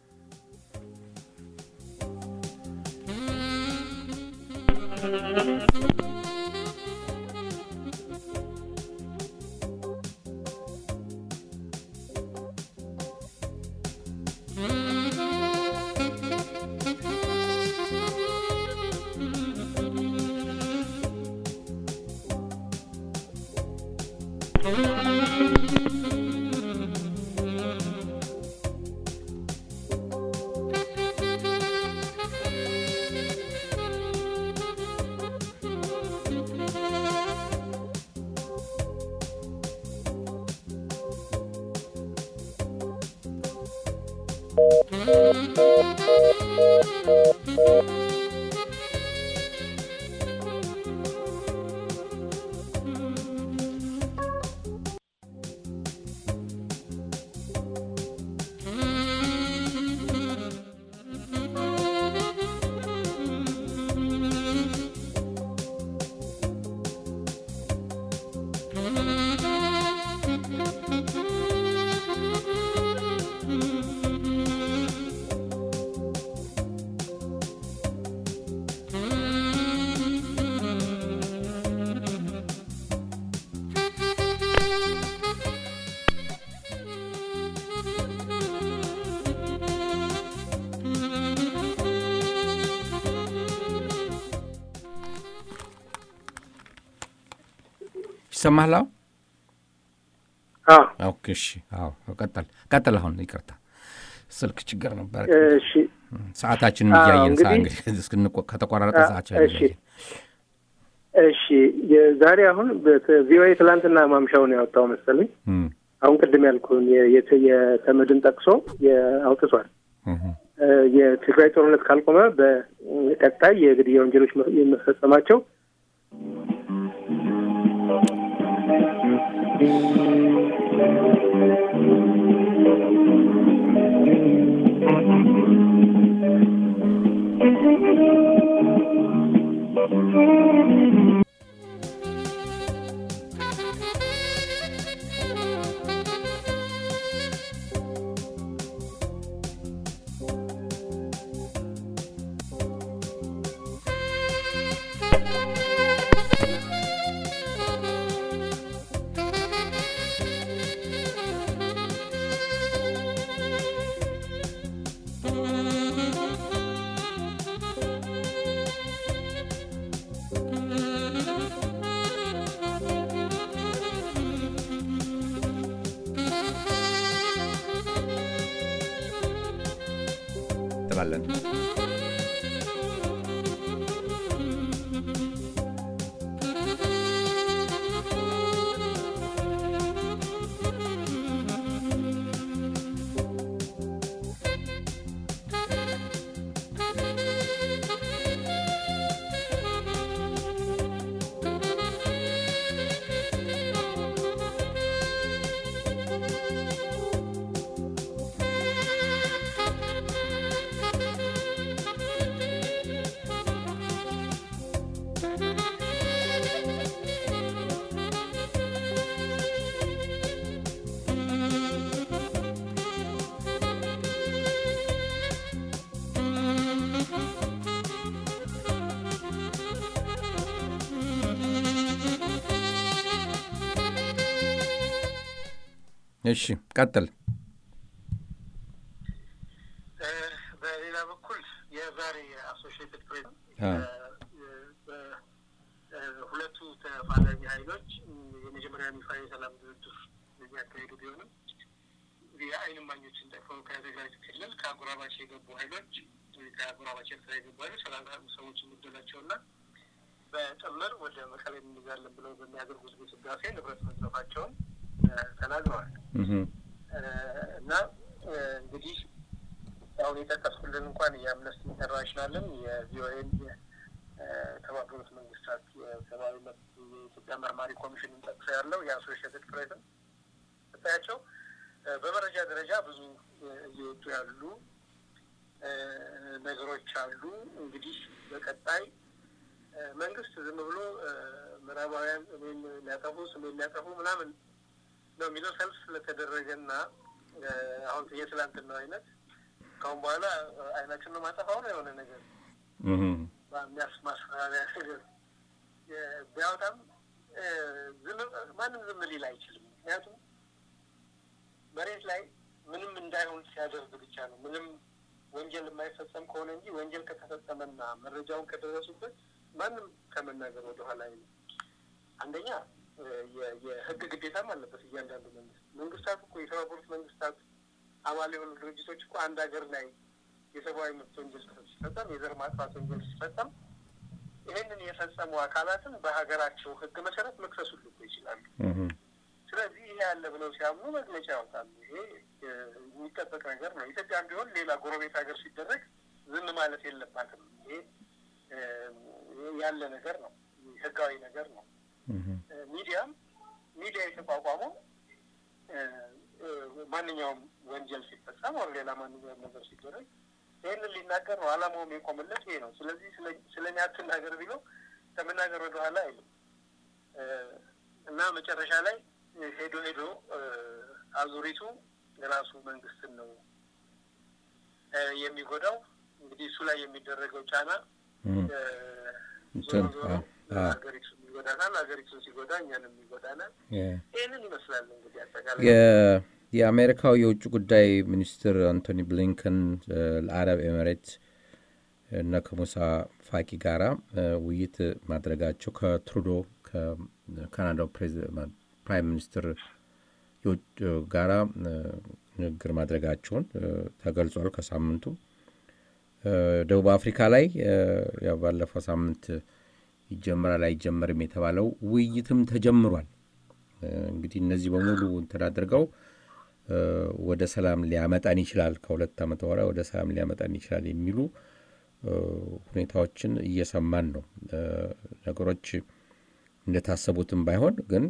ይሰማሃል? ኦኬ፣ እሺ፣ አዎ፣ ቀጠል ቀጠል። አሁን ይቅርታ ስልክ ችግር ነበር። እሺ፣ ሰዓታችንን እያየን ከተቋራረጠ ሰዓታችን እያየን እሺ፣ ዛሬ አሁን ቪኦኤ ትላንትና ማምሻውን ያወጣው መሰለኝ። አሁን ቅድም ያልኩህን የተመድን ጠቅሶ አውጥቷል። የትግራይ ጦርነት ካልቆመ በቀጣይ የግድያ ወንጀሎች የመፈጸማቸው እንቀጥላለን። እሺ ቀጥል። በሌላ በኩል የዛሬ የአሶሽየትድ ፕሬስ ሁለቱ ተፋላሚ ኃይሎች የመጀመሪያውን ይፋ የሰላም ድርድር የሚያካሄዱ ቢሆንም የዓይን እማኞችን ጠቅመው ከትግራይ ክልል ከአጎራባች የገቡ ኃይሎች ከአጎራባች ኤርትራ የገቡ ኃይሎች ሰላሳ ሰዎች መግደላቸውና በጥምር ወደ መቀሌ እንይዛለን ብለው በሚያደርጉት ግስጋሴ ንብረት መዝረፋቸውን ተናግረዋል። እና እንግዲህ አሁን የጠቀስኩልን እንኳን የአምነስቲ ኢንተርናሽናልን የቪኦኤን የተባበሩት መንግስታት የሰብአዊ መብት የኢትዮጵያ መርማሪ ኮሚሽንን ጠቅሶ ያለው የአሶሽየትድ ፕሬስን ስታያቸው በመረጃ ደረጃ ብዙ እየወጡ ያሉ ነገሮች አሉ። እንግዲህ በቀጣይ መንግስት ዝም ብሎ ምዕራባውያን እኔን ሊያጠፉ ስሜን ሊያጠፉ ምናምን ነው የሚለው ሰልፍ ስለተደረገና አሁን የትላንትናው አይነት ካሁን በኋላ አይናችን ነው ማጠፋው ነው የሆነ ነገር የሚያስ ማስፈራሪያ ነገር ቢያወጣም ማንም ዝም ሊል አይችልም። ምክንያቱም መሬት ላይ ምንም እንዳይሆን ሲያደርግ ብቻ ነው። ምንም ወንጀል የማይፈጸም ከሆነ እንጂ ወንጀል ከተፈጸመና መረጃውን ከደረሱበት ማንም ከመናገር ወደኋላ አይልም። አንደኛ የህግ ግዴታም አለበት እያንዳንዱ መንግስት። መንግስታት እኮ የተባበሩት መንግስታት አባል የሆኑ ድርጅቶች እኮ አንድ ሀገር ላይ የሰብአዊ መብት ወንጀል ሲፈጸም፣ የዘር ማጥፋት ወንጀል ሲፈጸም ይህንን የፈጸሙ አካላትን በሀገራቸው ህግ መሰረት መክሰስ ሁሉ እኮ ይችላሉ። ስለዚህ ይሄ ያለ ብለው ሲያምኑ መግለጫ ያወጣሉ። ይሄ የሚጠበቅ ነገር ነው። ኢትዮጵያም ቢሆን ሌላ ጎረቤት ሀገር ሲደረግ ዝም ማለት የለባትም። ይሄ ያለ ነገር ነው፣ ህጋዊ ነገር ነው። ሚዲያም ሚዲያ የተቋቋመው ማንኛውም ወንጀል ሲፈጸም ወር ሌላ ማንኛውም ነገር ሲደረግ ይህንን ሊናገር ነው። አላማውም የቆመለት ይሄ ነው። ስለዚህ ስለ እኛ አትናገር ቢለው ከመናገር ወደኋላ አይልም እና መጨረሻ ላይ ሄዶ ሄዶ አዙሪቱ የራሱ መንግስትን ነው የሚጎዳው። እንግዲህ እሱ ላይ የሚደረገው ጫና ዞሮ ዞሮ ሀገሪቱ ይጎዳናል፣ ሀገሪቱን ሲጎዳ እኛንም ይጎዳናል። ይህንን ይመስላል እንግዲህ አጠቃላይ የአሜሪካው የውጭ ጉዳይ ሚኒስትር አንቶኒ ብሊንከን ለአረብ ኤሚሬት እና ከሙሳ ፋቂ ጋራ ውይይት ማድረጋቸው ከትሩዶ ከካናዳው ፕራይም ሚኒስትር ጋራ ንግግር ማድረጋቸውን ተገልጿል። ከሳምንቱ ደቡብ አፍሪካ ላይ ያው ባለፈው ሳምንት ይጀምራል አይጀመርም የተባለው ውይይትም ተጀምሯል። እንግዲህ እነዚህ በሙሉ እንትን አድርገው ወደ ሰላም ሊያመጣን ይችላል፣ ከሁለት ዓመት በኋላ ወደ ሰላም ሊያመጣን ይችላል የሚሉ ሁኔታዎችን እየሰማን ነው። ነገሮች እንደታሰቡትም ባይሆን ግን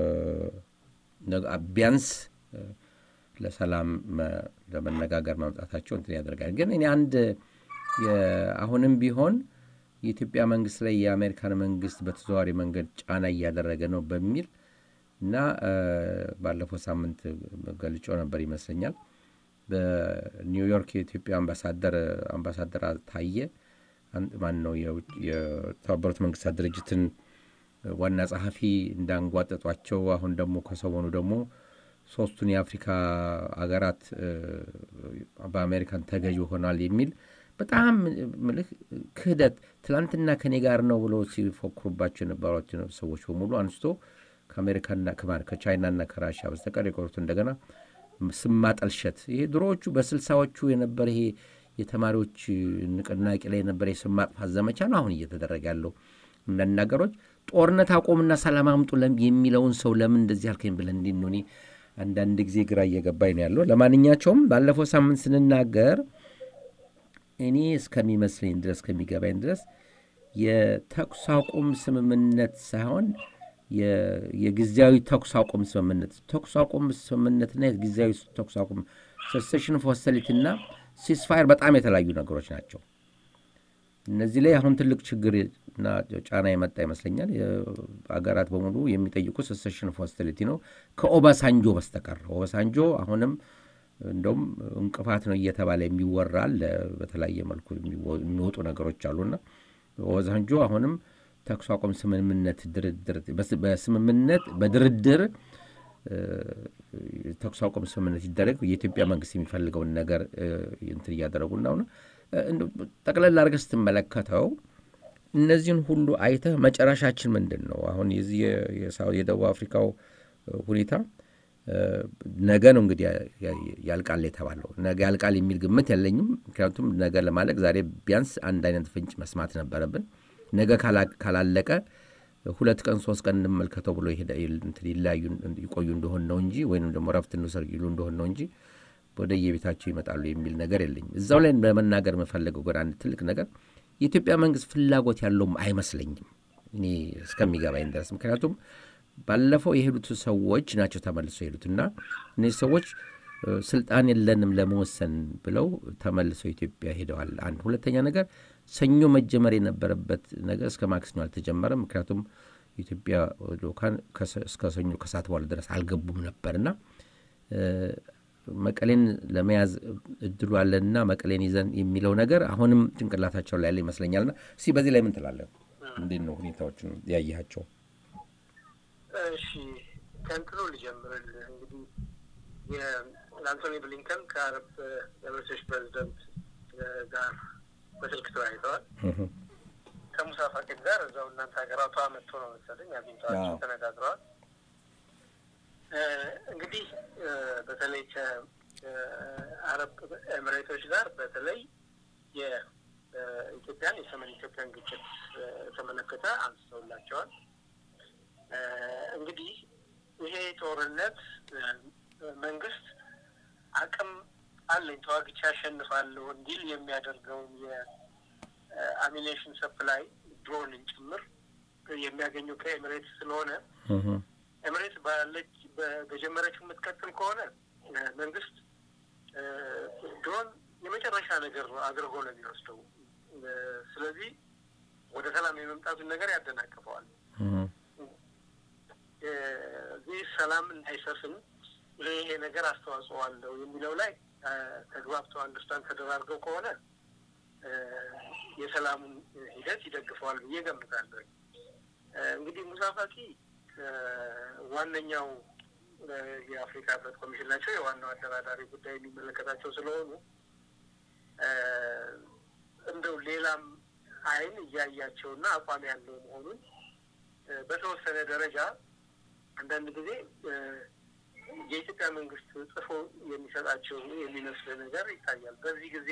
ቢያንስ ለሰላም ለመነጋገር ማምጣታቸው እንትን ያደርጋል። ግን እኔ አንድ አሁንም ቢሆን የኢትዮጵያ መንግስት ላይ የአሜሪካን መንግስት በተዘዋዋሪ መንገድ ጫና እያደረገ ነው በሚል እና ባለፈው ሳምንት ገልጮ ነበር ይመስለኛል። በኒውዮርክ የኢትዮጵያ አምባሳደር አምባሳደር ታየ ማን ነው የተባበሩት መንግስታት ድርጅትን ዋና ጸሐፊ እንዳንጓጠጧቸው አሁን ደግሞ ከሰሞኑ ደግሞ ሶስቱን የአፍሪካ አገራት በአሜሪካን ተገዥ ሆኗል የሚል በጣም ምልህ ክህደት ትላንትና ከኔ ጋር ነው ብሎ ሲፎክሩባቸው የነበሯቸው ሰዎች በሙሉ አንስቶ ከአሜሪካና ከቻይናና ከራሽያ በስተቀር የቆሩት እንደገና ስም ማጠልሸት ይሄ ድሮዎቹ በስልሳዎቹ የነበረ ይሄ የተማሪዎች ንቅናቄ ላይ የነበረ የስም ማጥፋት ዘመቻ ነው አሁን እየተደረገ ያለው። አንዳንድ ነገሮች ጦርነት አቆምና ሰላም አምጡ የሚለውን ሰው ለምን እንደዚህ አልከኝ ብለን እንዲ ነው አንዳንድ ጊዜ ግራ እየገባኝ ነው ያለው። ለማንኛቸውም ባለፈው ሳምንት ስንናገር እኔ እስከሚመስለኝ ድረስ ከሚገባኝ ድረስ የተኩስ አቁም ስምምነት ሳይሆን የጊዜያዊ ተኩስ አቁም ስምምነት ተኩስ አቁም ስምምነትና የጊዜያዊ ተኩስ አቁም ሰሴሽን ኦፍ ሆስቲሊቲና ሲስፋየር በጣም የተለያዩ ነገሮች ናቸው። እነዚህ ላይ አሁን ትልቅ ችግር እና ጫና የመጣ ይመስለኛል። አገራት በሙሉ የሚጠይቁ ሰሴሽን ኦፍ ሆስቲሊቲ ነው ከኦባሳንጆ በስተቀር። ኦባሳንጆ አሁንም እንደውም እንቅፋት ነው እየተባለ የሚወራል። በተለያየ መልኩ የሚወጡ ነገሮች አሉና ኦባሳንጆ አሁንም ተኩስ አቁም ስምምነት ድርድር በስምምነት በድርድር ተኩስ አቁም ስምምነት ይደረግ የኢትዮጵያ መንግስት የሚፈልገውን ነገር እንትን እያደረጉ ነው። ጠቅለል አድርገህ ስትመለከተው እነዚህን ሁሉ አይተህ መጨረሻችን ምንድን ነው? አሁን የዚህ የደቡብ አፍሪካው ሁኔታ ነገ ነው እንግዲህ ያልቃል የተባለው። ነገ ያልቃል የሚል ግምት የለኝም። ምክንያቱም ነገ ለማለቅ ዛሬ ቢያንስ አንድ አይነት ፍንጭ መስማት ነበረብን። ነገ ካላለቀ ሁለት ቀን ሶስት ቀን እንመልከተው ብሎ ይለያዩ ይቆዩ እንደሆን ነው እንጂ ወይም ደግሞ ረፍት እንውሰድ ይሉ እንደሆን ነው እንጂ ወደ የቤታቸው ይመጣሉ የሚል ነገር የለኝም። እዛው ላይ ለመናገር የምፈልገው ግን አንድ ትልቅ ነገር የኢትዮጵያ መንግስት ፍላጎት ያለውም አይመስለኝም እኔ እስከሚገባኝ ድረስ። ምክንያቱም ባለፈው የሄዱት ሰዎች ናቸው ተመልሰው የሄዱት እና እነዚህ ሰዎች ስልጣን የለንም ለመወሰን ብለው ተመልሰው ኢትዮጵያ ሄደዋል። አንድ ሁለተኛ ነገር ሰኞ መጀመር የነበረበት ነገር እስከ ማክሰኞ አልተጀመረም። ምክንያቱም የኢትዮጵያ ልኡካን እስከ ሰኞ ከሰዓት በኋላ ድረስ አልገቡም ነበርና መቀሌን ለመያዝ እድሉ አለንና መቀሌን ይዘን የሚለው ነገር አሁንም ጭንቅላታቸው ላይ ያለ ይመስለኛልና እስኪ በዚህ ላይ ምን ትላለህ? እንዴት ነው ሁኔታዎችን ያየሃቸው? እሺ ከእንትኑ ልጀምርልህ እንግዲህ የአንቶኒ ብሊንከን ከአረብ ኤምሬቶች ፕሬዚደንት ጋር በስልክ ተወያይተዋል። ከሙሳ ፋቂድ ጋር እዛው እናንተ ሀገራቷ መጥቶ ነው መሰለኝ አግኝተዋቸው ተነጋግረዋል። እንግዲህ በተለይ ከአረብ ኤምሬቶች ጋር በተለይ የኢትዮጵያን የሰሜን ኢትዮጵያን ግጭት ተመለከተ አንስተውላቸዋል። እንግዲህ ይሄ ጦርነት መንግስት አቅም አለኝ ተዋግቼ አሸንፋለሁ እንዲል የሚያደርገውን የአሚኔሽን ሰፕላይ ድሮንን ጭምር የሚያገኘው ከኤምሬት ስለሆነ ኤምሬት ባለች በጀመረችው የምትቀጥል ከሆነ መንግስት ድሮን የመጨረሻ ነገር አድርጎ ነው የሚወስደው። ስለዚህ ወደ ሰላም የመምጣቱን ነገር ያደናቅፈዋል። ይህ ሰላም እንዳይሰፍን ይሄ ነገር አስተዋጽኦ አለው የሚለው ላይ ተግባብተው አንደርስታንድ ተደራርገው ከሆነ የሰላሙን ሂደት ይደግፈዋል ብዬ ገምታለሁ። እንግዲህ ሙሳ ፋቂ ዋነኛው የአፍሪካ ህብረት ኮሚሽን ናቸው። የዋናው አደራዳሪ ጉዳይ የሚመለከታቸው ስለሆኑ እንደው ሌላም አይን እያያቸውና አቋም ያለው መሆኑን በተወሰነ ደረጃ አንዳንድ ጊዜ የኢትዮጵያ መንግስት ጽፎ የሚሰጣቸው የሚመስል ነገር ይታያል። በዚህ ጊዜ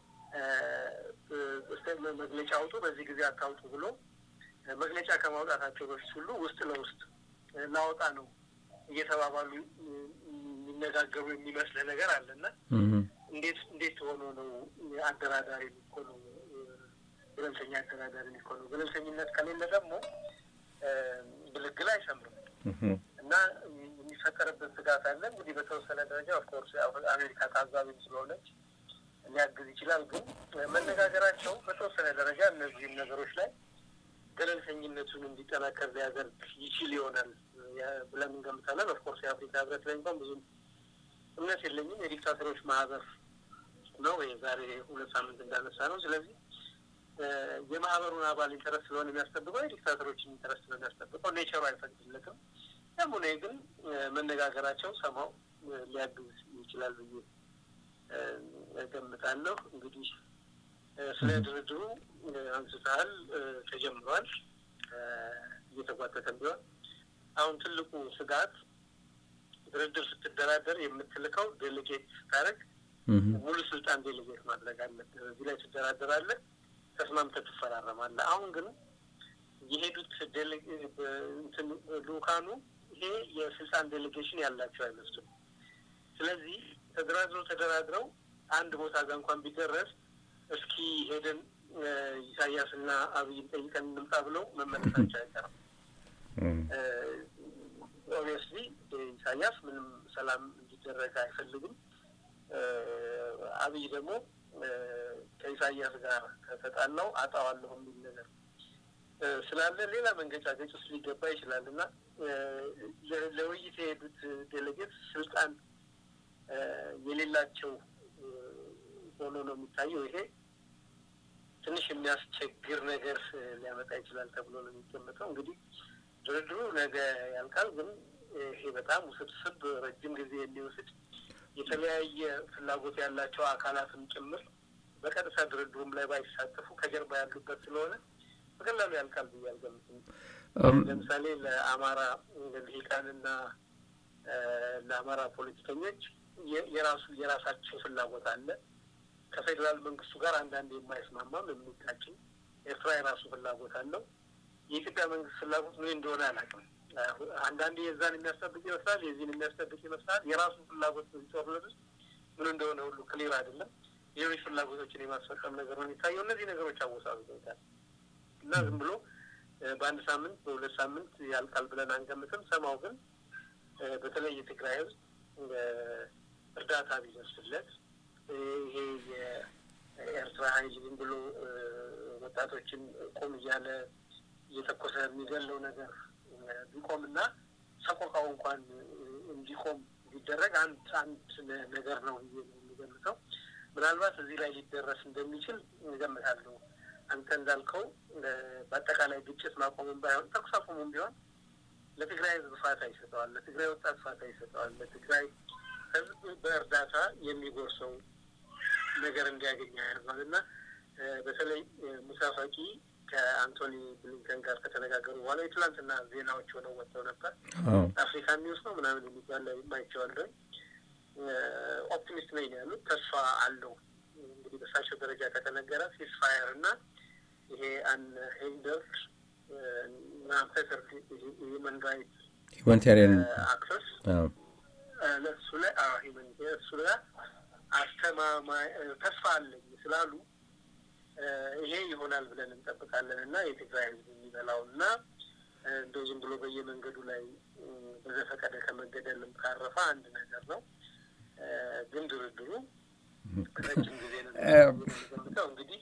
መግለጫ አውጡ፣ በዚህ ጊዜ አታውጡ ብሎ መግለጫ ከማውጣታቸው በፊት ሁሉ ውስጥ ለውስጥ ላወጣ ነው እየተባባሉ የሚነጋገሩ የሚመስል ነገር አለና እንዴት እንዴት ሆኖ ነው አደራዳሪ የሚኮነው? ገለልተኛ አደራዳሪ የሚኮነው? ገለልተኝነት ከሌለ ደግሞ ግልግል አይሰምርም እና የሚፈጠርበት ስጋት አለ። እንግዲህ በተወሰነ ደረጃ ኦፍኮርስ አሜሪካ ታዛቢም ስለሆነች ሊያግዝ ይችላል። ግን መነጋገራቸው በተወሰነ ደረጃ እነዚህም ነገሮች ላይ ገለልተኝነቱን እንዲጠናከር ሊያደርግ ይችል ይሆናል ብለን እንገምታለን። ኦፍኮርስ የአፍሪካ ህብረት ላይ እንኳን ብዙም እምነት የለኝም። የዲክታተሮች ማህበር ነው የዛሬ ሁለት ሳምንት እንዳነሳ ነው። ስለዚህ የማህበሩን አባል ኢንተረስት ስለሆነ የሚያስጠብቀው የዲክታተሮችን ኢንተረስት ስለሆነ የሚያስጠብቀው ኔቸሩ አይፈቅድለትም። ያም ሆነ ግን መነጋገራቸው ሰማው ሊያግዝ ይችላል ብዬ እገምታለሁ። እንግዲህ ስለ ድርድሩ አንስተሃል፣ ተጀምሯል፣ እየተጓተተም ቢሆን አሁን ትልቁ ስጋት ድርድር ስትደራደር የምትልከው ዴሌጌት ስታደርግ ሙሉ ስልጣን ዴሌጌት ማድረግ አለብህ። እዚህ ላይ ትደራደራለህ፣ ተስማምተህ ትፈራረማለህ። አሁን ግን የሄዱት ልኡካኑ ይሄ የስልጣን ዴሌጌሽን ያላቸው አይመስሉም። ስለዚህ ተደራድረው ተደራድረው አንድ ቦታ ጋር እንኳን ቢደረስ እስኪ ሄደን ኢሳያስና አብይን ጠይቀን እንምጣ ብለው መመለሳቸው አይቀርም። ኦብቪየስሊ ኢሳያስ ምንም ሰላም እንዲደረግ አይፈልግም። አብይ ደግሞ ከኢሳያስ ጋር ከተጣላው አጣዋለሁ የሚል ነገር ስላለ ሌላ መንገጫገጭ ውስጥ ሊገባ ይችላል እና ለውይይት የሄዱት ዴሌጌት ስልጣን የሌላቸው ሆኖ ነው የሚታየው። ይሄ ትንሽ የሚያስቸግር ነገር ሊያመጣ ይችላል ተብሎ ነው የሚገመተው። እንግዲህ ድርድሩ ነገ ያልቃል፣ ግን ይሄ በጣም ውስብስብ ረጅም ጊዜ የሚወስድ የተለያየ ፍላጎት ያላቸው አካላትም ጭምር በቀጥታ ድርድሩም ላይ ባይሳተፉ ከጀርባ ያሉበት ስለሆነ በቀላሉ ያልቃል ብዬ አልገምትም። ለምሳሌ ለአማራ ልሂቃንና ለአማራ ፖለቲከኞች የራሱ የራሳቸው ፍላጎት አለ። ከፌዴራል መንግስቱ ጋር አንዳንድ የማይስማማም የሚጋጭም ኤርትራ የራሱ ፍላጎት አለው። የኢትዮጵያ መንግስት ፍላጎት ምን እንደሆነ አላውቅም። አንዳንዴ የዛን የሚያስጠብቅ ይመስላል፣ የዚህን የሚያስጠብቅ ይመስላል። የራሱ ፍላጎት ጦርነት ውስጥ ምን እንደሆነ ሁሉ ክሊር አይደለም። ሌሎች ፍላጎቶችን የማስፈጸም ነገር ነው የሚታየው። እነዚህ ነገሮች አወሳስበውታል እና ዝም ብሎ በአንድ ሳምንት በሁለት ሳምንት ያልቃል ብለን አንገምትም። ሰማው ግን በተለይ የትግራይ ህዝብ እርዳታ ቢደርስለት ይሄ የኤርትራ ኃይል ዝም ብሎ ወጣቶችን ቆም እያለ እየተኮሰ የሚገለው ነገር ቢቆምና ሰቆቃው እንኳን እንዲቆም ቢደረግ አንድ አንድ ነገር ነው የሚገምተው። ምናልባት እዚህ ላይ ሊደረስ እንደሚችል እገምታለሁ። አንተ እንዳልከው በአጠቃላይ ግጭት ማቆሙም ባይሆን ተኩስ አቁሙም ቢሆን ለትግራይ ህዝብ ፋታ ይሰጠዋል፣ ለትግራይ ወጣት ፋታ ይሰጠዋል፣ ለትግራይ ህዝብ በእርዳታ የሚጎርሰው ነገር እንዲያገኝ ያደርጋል እና በተለይ ሙሳ ፋቂ ከአንቶኒ ብሊንከን ጋር ከተነጋገሩ በኋላ የትላንትና ዜናዎች ሆነው ወጥተው ነበር። አፍሪካ ኒውስ ነው ምናምን የሚባል ላይ አይቼዋለሁ። ኦፕቲሚስት ነኝ ያሉት ተስፋ አለው። እንግዲህ በሳቸው ደረጃ ከተነገረ ሲስፋየር እና ይሄ አን ሄንደርድ ናፈተር ሂውመን ራይት ሁማኒታሪያን አክሰስ ለእሱ ላይ እሱ ላይ አስተማማኝ ተስፋ አለኝ ስላሉ ይሄ ይሆናል ብለን እንጠብቃለን እና የትግራይ ህዝብ የሚበላው እና እንደው ዝም ብሎ በየመንገዱ ላይ በዘፈቀደ ከመገደልም ካረፈ አንድ ነገር ነው። ግን ድርድሩ ረጅም ጊዜ ነው የሚገምተው። እንግዲህ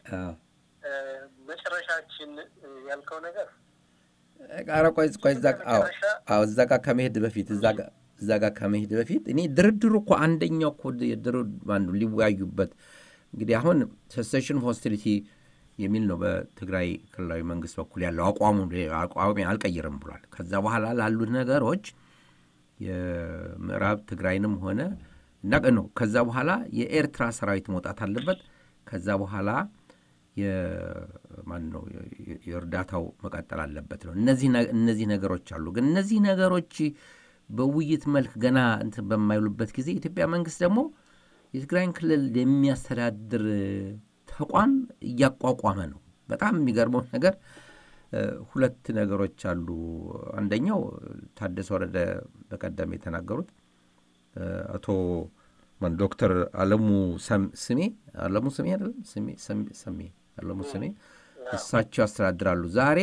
መጨረሻችን ያልከው ነገር ኧረ ቆይ ቆይ እዛ አዎ እዛ ጋር ከመሄድ በፊት እዛ ጋር እዛ ጋር ከመሄድ በፊት እኔ ድርድሩ እኮ አንደኛው እኮ ማነው ሊወያዩበት እንግዲህ አሁን ሰሴሽን ሆስቲሊቲ የሚል ነው በትግራይ ክልላዊ መንግስት በኩል ያለው አቋሙ አቋሚ አልቀይርም ብሏል። ከዛ በኋላ ላሉት ነገሮች የምዕራብ ትግራይንም ሆነ እና ነው ከዛ በኋላ የኤርትራ ሰራዊት መውጣት አለበት። ከዛ በኋላ ማን ነው የእርዳታው መቀጠል አለበት ነው። እነዚህ ነገሮች አሉ። ግን እነዚህ ነገሮች በውይይት መልክ ገና እንትን በማይሉበት ጊዜ የኢትዮጵያ መንግስት ደግሞ የትግራይን ክልል የሚያስተዳድር ተቋም እያቋቋመ ነው። በጣም የሚገርመው ነገር ሁለት ነገሮች አሉ። አንደኛው ታደሰ ወረደ በቀደም የተናገሩት አቶ ዶክተር አለሙ ስሜ አለሙ ስሜ አይደለም ስሜ አለሙ ስሜ እሳቸው ያስተዳድራሉ። ዛሬ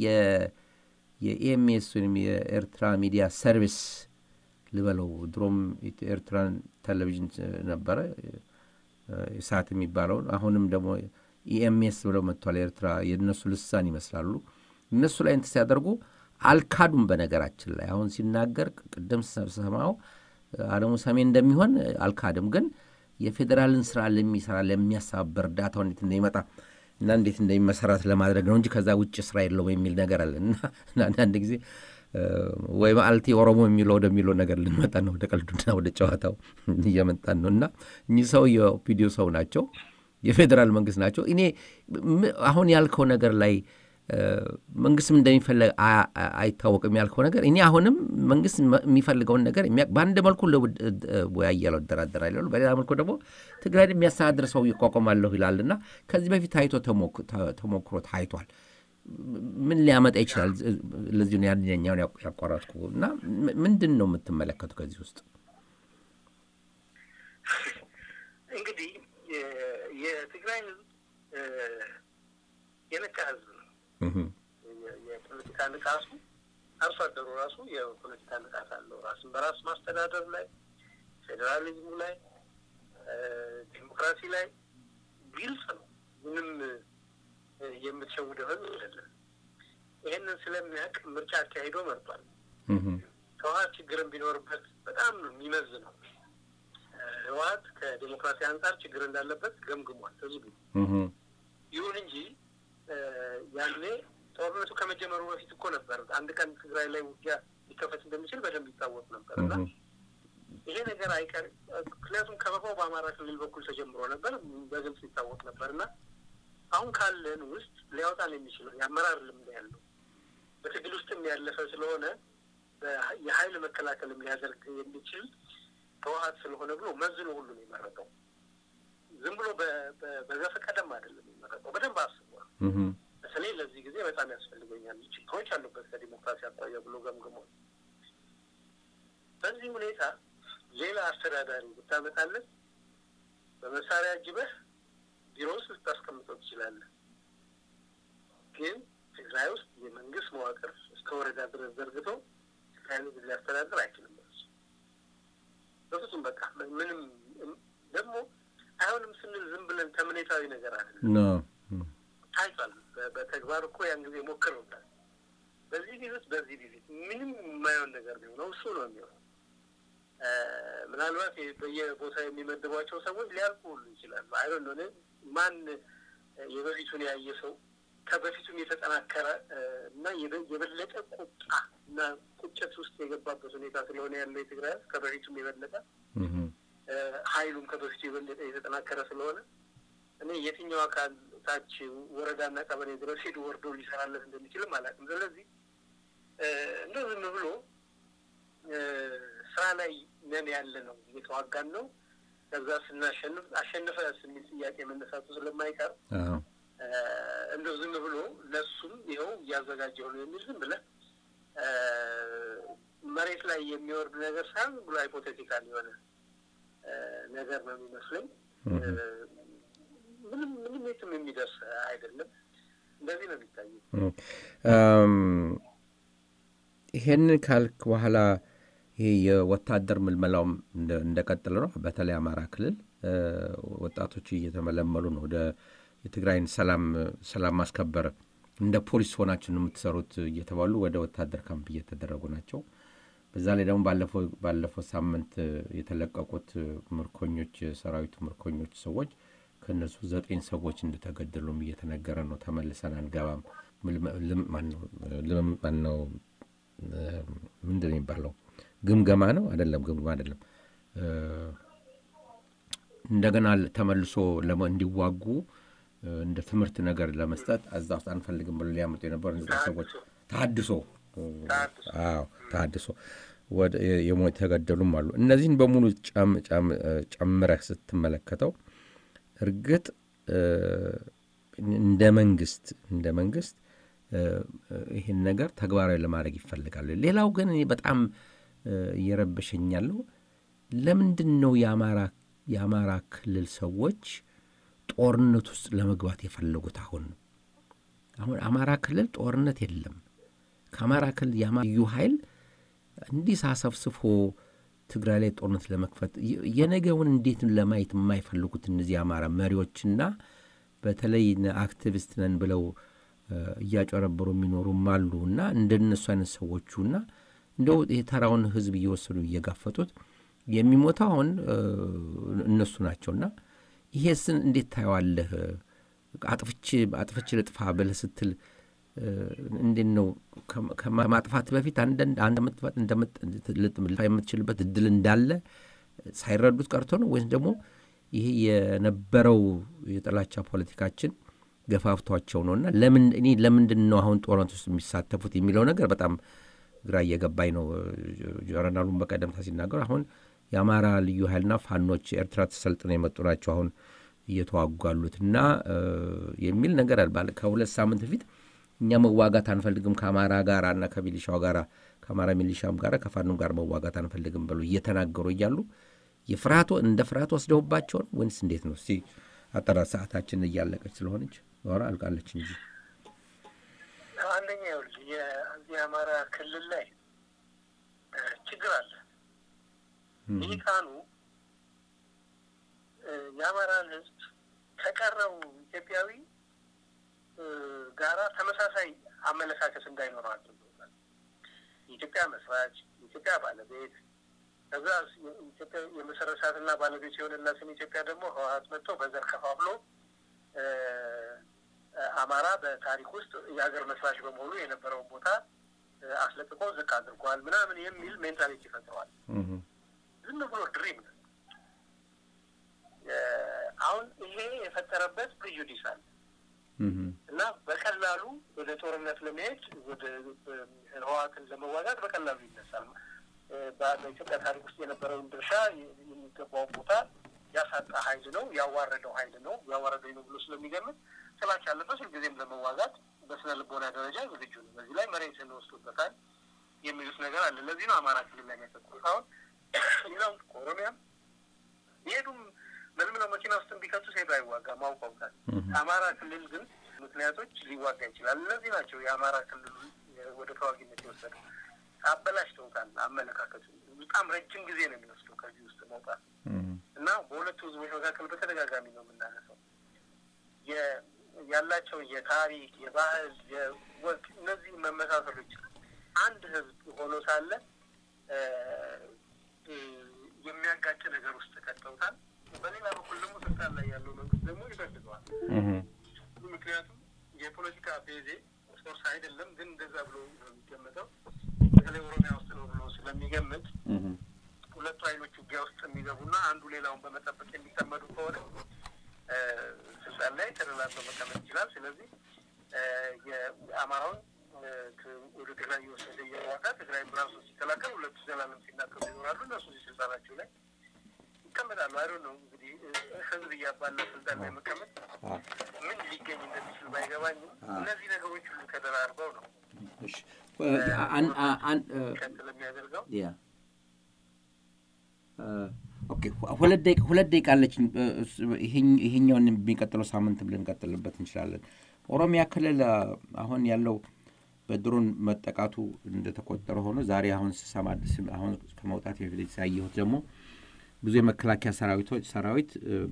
የኢኤምኤስ ወይም የኤርትራ ሚዲያ ሰርቪስ ልበለው ድሮም ኤርትራን ቴሌቪዥን ነበረ ኢሳት የሚባለውን አሁንም ደግሞ ኢኤምኤስ ብለው መጥቷል። ኤርትራ የእነሱ ልሳን ይመስላሉ። እነሱ ላይ እንትን ሲያደርጉ አልካዱም። በነገራችን ላይ አሁን ሲናገር ቅድም ሰማው አለሙ ሰሜን እንደሚሆን አልካድም። ግን የፌዴራልን ስራ ለሚሰራ ለሚያሳበር እርዳታው እንዴት እንደሚመጣ እና እንዴት እንደሚመሰራት ለማድረግ ነው እንጂ ከዛ ውጭ ስራ የለውም የሚል ነገር አለ እና አንዳንድ ጊዜ ወይ ማልቲ ኦሮሞ የሚለው ወደሚለው ነገር ልንመጣ ነው። ወደ ቀልዱና ወደ ጨዋታው እየመጣን ነው እና እኚህ ሰው የኦፒዲዮ ሰው ናቸው፣ የፌዴራል መንግስት ናቸው። እኔ አሁን ያልከው ነገር ላይ መንግስትም እንደሚፈለግ አይታወቅም ያልከው ነገር እኔ አሁንም መንግስት የሚፈልገውን ነገር በአንድ መልኩ ወያያለው እደራደራለሁ፣ በሌላ መልኩ ደግሞ ትግራይን የሚያስተዳድር ሰው ይቋቋማለሁ ይላል እና ከዚህ በፊት ታይቶ ተሞክሮ ታይቷል። ምን ሊያመጣ ይችላል? ለዚሁ ያኛውን ያቋረጥኩ እና ምንድን ነው የምትመለከቱ ከዚህ ውስጥ? እንግዲህ የትግራይ ህዝብ የነቃ ህዝብ ነው። የፖለቲካ ንቃቱ አርሶ አደሩ ራሱ የፖለቲካ ንቃት አለው። ራስን በራስ ማስተዳደር ላይ፣ ፌዴራሊዝሙ ላይ፣ ዲሞክራሲ ላይ ግልጽ ነው። ምንም የምትሸውደው ህዝብ አይደለም። ይህንን ስለሚያውቅ ምርጫ አካሂዶ መርጧል። ህወሀት ችግርን ቢኖርበት በጣም ነው የሚመዝነው። ህወሀት ከዲሞክራሲ አንጻር ችግር እንዳለበት ገምግሟል ህዝቡ። ይሁን እንጂ ያኔ ጦርነቱ ከመጀመሩ በፊት እኮ ነበር አንድ ቀን ትግራይ ላይ ውጊያ ሊከፈት እንደሚችል በደንብ ይታወቅ ነበር እና ይሄ ነገር አይቀር ምክንያቱም ከበባው በአማራ ክልል በኩል ተጀምሮ ነበር፣ በግልጽ ይታወቅ ነበር እና አሁን ካለን ውስጥ ሊያወጣን የሚችለው የአመራር ልምድ ያለው በትግል ውስጥም ያለፈ ስለሆነ የሀይል መከላከልም ሊያደርግ የሚችል ህወሀት ስለሆነ ብሎ መዝኖ ሁሉ ነው የመረጠው። ዝም ብሎ በዘፈቀደም አይደለም የመረጠው፣ በደንብ አስቧል። በተለይ ለዚህ ጊዜ በጣም ያስፈልገኛል ችግሮች አሉበት ከዲሞክራሲ አኳያ ብሎ ገምግሟል። በዚህ ሁኔታ ሌላ አስተዳዳሪ ብታመጣለት በመሳሪያ አጅበህ ቢሮ ውስጥ ልታስቀምጠው ትችላለህ። ግን ትግራይ ውስጥ የመንግስት መዋቅር እስከ ወረዳ ድረስ ዘርግቶ ትግራይ ህዝብ ሊያስተዳድር አይችልም። በፍጹም በቃ ምንም ደግሞ አይሆንም ስንል ዝም ብለን ተምኔታዊ ነገር አይደለም። ታይቷል። በተግባር እኮ ያን ጊዜ ሞክረውታል። በዚህ ቢሉት በዚህ ቢሉት ምንም የማይሆን ነገር ቢሆነው እሱ ነው የሚሆነው። ምናልባት በየቦታ የሚመድቧቸው ሰዎች ሊያልቁ ሁሉ ይችላሉ። አይሆን ሆነ ማን የበፊቱን ያየ ሰው ከበፊቱም የተጠናከረ እና የበለጠ ቁጣ እና ቁጭት ውስጥ የገባበት ሁኔታ ስለሆነ ያለው የትግራይ ህዝብ ከበፊቱም የበለጠ ኃይሉም ከበፊቱ የበለጠ የተጠናከረ ስለሆነ እኔ የትኛው አካል ታች ወረዳና ቀበሌ ድረስ ሄዱ ወርዶ ሊሰራለት እንደሚችልም አላውቅም። ስለዚህ እንደ ዝም ብሎ ስራ ላይ ነን ያለ ነው እየተዋጋን ነው ከዛ ስናሸንፍ አሸንፈ የሚል ጥያቄ መነሳቱ ስለማይቀር እንደ ዝም ብሎ ለሱም ይኸው እያዘጋጀው ነው የሚል ዝም ብለህ መሬት ላይ የሚወርድ ነገር ሳይሆን ብሎ ሃይፖቴቲካል የሆነ ነገር ነው የሚመስለኝ። ምንም ምንም የትም የሚደርስ አይደለም። እንደዚህ ነው የሚታየው። ይሄንን ካልክ በኋላ ይሄ የወታደር ምልመላውም እንደቀጠለ ነው። በተለይ አማራ ክልል ወጣቶች እየተመለመሉ ነው። ወደ የትግራይን ሰላም ሰላም ማስከበር እንደ ፖሊስ ሆናችሁ ነው የምትሰሩት እየተባሉ ወደ ወታደር ካምፕ እየተደረጉ ናቸው። በዛ ላይ ደግሞ ባለፈው ሳምንት የተለቀቁት ምርኮኞች የሰራዊቱ ምርኮኞች ሰዎች ከእነሱ ዘጠኝ ሰዎች እንደተገደሉም እየተነገረ ነው። ተመልሰን አንገባም። ማነው ምንድን ነው የሚባለው? ግምገማ ነው አይደለም? ግምገማ አይደለም። እንደገና ተመልሶ እንዲዋጉ እንደ ትምህርት ነገር ለመስጠት እዛ ውስጥ አንፈልግም ብሎ ሊያመጡ የነበሩ ሰዎች ተሀድሶ አዎ ተሀድሶ የሞት የተገደሉም አሉ። እነዚህን በሙሉ ጨምረህ ስትመለከተው እርግጥ እንደ መንግስት እንደ መንግስት ይህን ነገር ተግባራዊ ለማድረግ ይፈልጋሉ። ሌላው ግን እኔ በጣም እየረበሸኝ ያለው ለምንድን ነው የአማራ ክልል ሰዎች ጦርነት ውስጥ ለመግባት የፈለጉት? አሁን አሁን አማራ ክልል ጦርነት የለም። ከአማራ ክልል የልዩ ኃይል እንዲህ ሳሰፍስፎ ትግራይ ላይ ጦርነት ለመክፈት የነገውን እንዴት ለማየት የማይፈልጉት እነዚህ አማራ መሪዎችና በተለይ አክቲቪስት ነን ብለው እያጨረበሩ የሚኖሩም አሉ እና እንደነሱ አይነት ሰዎቹ እና እንደው የተራውን ህዝብ እየወሰዱ እየጋፈጡት የሚሞተው አሁን እነሱ ናቸውና ይሄስን እንዴት ታየዋለህ? አጥፍቼ አጥፍቼ ልጥፋ ብለህ ስትል እንዴት ነው ከማጥፋት በፊት አንድ ምጥፋት ልጥፋ የምትችልበት እድል እንዳለ ሳይረዱት ቀርቶ ነው ወይም ደግሞ ይሄ የነበረው የጥላቻ ፖለቲካችን ገፋፍቷቸው ነው እና ለምን እኔ ለምንድን ነው አሁን ጦርነት ውስጥ የሚሳተፉት የሚለው ነገር በጣም ግራ እየገባኝ ነው። ጀነራሉን በቀደምታ ሲናገሩ አሁን የአማራ ልዩ ኃይልና ፋኖች ኤርትራ ተሰልጥነው የመጡ ናቸው አሁን እየተዋጉ ያሉት እና የሚል ነገር አልባለ ከሁለት ሳምንት በፊት እኛ መዋጋት አንፈልግም ከአማራ ጋር እና ከሚሊሻው ጋር ከአማራ ሚሊሻም ጋር ከፋኖም ጋር መዋጋት አንፈልግም ብሎ እየተናገሩ እያሉ የፍርሃቱ እንደ ፍርሃት ወስደውባቸው ነው ወይንስ እንዴት ነው? እስቲ አጠራ ሰዓታችን እያለቀች ስለሆነች ወራ አልቃለች እንጂ አንደኛ ይኸውልህ የዚህ አማራ ክልል ላይ ችግር አለ። ልሂቃኑ የአማራን ሕዝብ ከቀረው ኢትዮጵያዊ ጋራ ተመሳሳይ አመለካከት እንዳይኖረው አድርገውታል። የኢትዮጵያ መስራች፣ የኢትዮጵያ ባለቤት ከዛ ኢትዮጵያ የመሰረታትና ባለቤት የሆነላትን ኢትዮጵያ ደግሞ ህወሀት መጥቶ በዘር ከፋፍሎ አማራ በታሪክ ውስጥ የሀገር መስራች በመሆኑ የነበረውን ቦታ አስለቅቆ ዝቅ አድርጓል ምናምን የሚል ሜንታሊቲ ፈጥረዋል። ዝም ብሎ ድሪም ነው። አሁን ይሄ የፈጠረበት ፕሪጁዲስ አለ እና በቀላሉ ወደ ጦርነት ለመሄድ ወደ ህወሀትን ለመዋጋት በቀላሉ ይነሳል። በኢትዮጵያ ታሪክ ውስጥ የነበረውን ድርሻ የሚገባውን ቦታ ያሳጣ ሀይል ነው፣ ያዋረደው ሀይል ነው፣ ያዋረደው ነው ብሎ ስለሚገምት ጥላቻ ያለበት ሁልጊዜም ለመዋጋት በስነ ልቦና ደረጃ ዝግጁ ነው። በዚህ ላይ መሬት እንወስዱበታል የሚሉት ነገር አለ። ለዚህ ነው አማራ ክልል ላይ የሚያተኩሩት። አሁን ሌላውም ከኦሮሚያም የሄዱም መልምለው መኪና ውስጥ ቢከቱ ሄዱ አይዋጋም፣ አውቀውታል። አማራ ክልል ግን ምክንያቶች ሊዋጋ ይችላል። እነዚህ ናቸው የአማራ ክልሉ ወደ ተዋጊነት የወሰዱ አበላሽተውታል። አመለካከቱ በጣም ረጅም ጊዜ ነው የሚወስደው ከዚህ ውስጥ መውጣት እና በሁለቱ ህዝቦች መካከል በተደጋጋሚ ነው የምናነሳው ያላቸው የታሪክ፣ የባህል፣ የወግ እነዚህ መመሳሰሎች አንድ ህዝብ ሆኖ ሳለ የሚያጋጭ ነገር ውስጥ ከተውታል። በሌላ በኩል ደግሞ ስልጣን ላይ ያለው መንግስት ደግሞ ይፈልገዋል። ምክንያቱም የፖለቲካ ቤዜ ሶርስ አይደለም፣ ግን እንደዛ ብሎ ነው የሚገመተው። በተለይ ኦሮሚያ ውስጥ ነው ብሎ ስለሚገምት ሁለቱ ኃይሎች ውጊያ ውስጥ የሚገቡና አንዱ ሌላውን በመጠበቅ የሚጠመዱ ከሆነ ስልጣን ላይ ተደላድሎ መቀመጥ ይችላል። ስለዚህ የአማራውን ወደ ትግራይ እየወሰደ እየዋጋ ትግራይ ራሱ ሲከላከል ሁለቱ ዘላለም ሲናገሩ ይኖራሉ። እነሱ ስልጣናቸው ላይ ይቀመጣሉ። አይዶ ነው እንግዲህ ህዝብ እያባላ ስልጣን ላይ መቀመጥ ምን ሊገኝ እንደሚችል ባይገባኝም እነዚህ ነገሮች ሁሉ ተደራርበው ነው ቀጥል የሚያደርገው ሁለት ደቂቃ አለችኝ። ይሄኛውን የሚቀጥለው ሳምንት ብለን እንቀጥልበት እንችላለን። ኦሮሚያ ክልል አሁን ያለው በድሮን መጠቃቱ እንደተቆጠረ ሆኖ ዛሬ አሁን ስሰማ አሁን ከመውጣት በፊት ያየሁት ደግሞ ብዙ የመከላከያ ሰራዊቶች ሰራዊት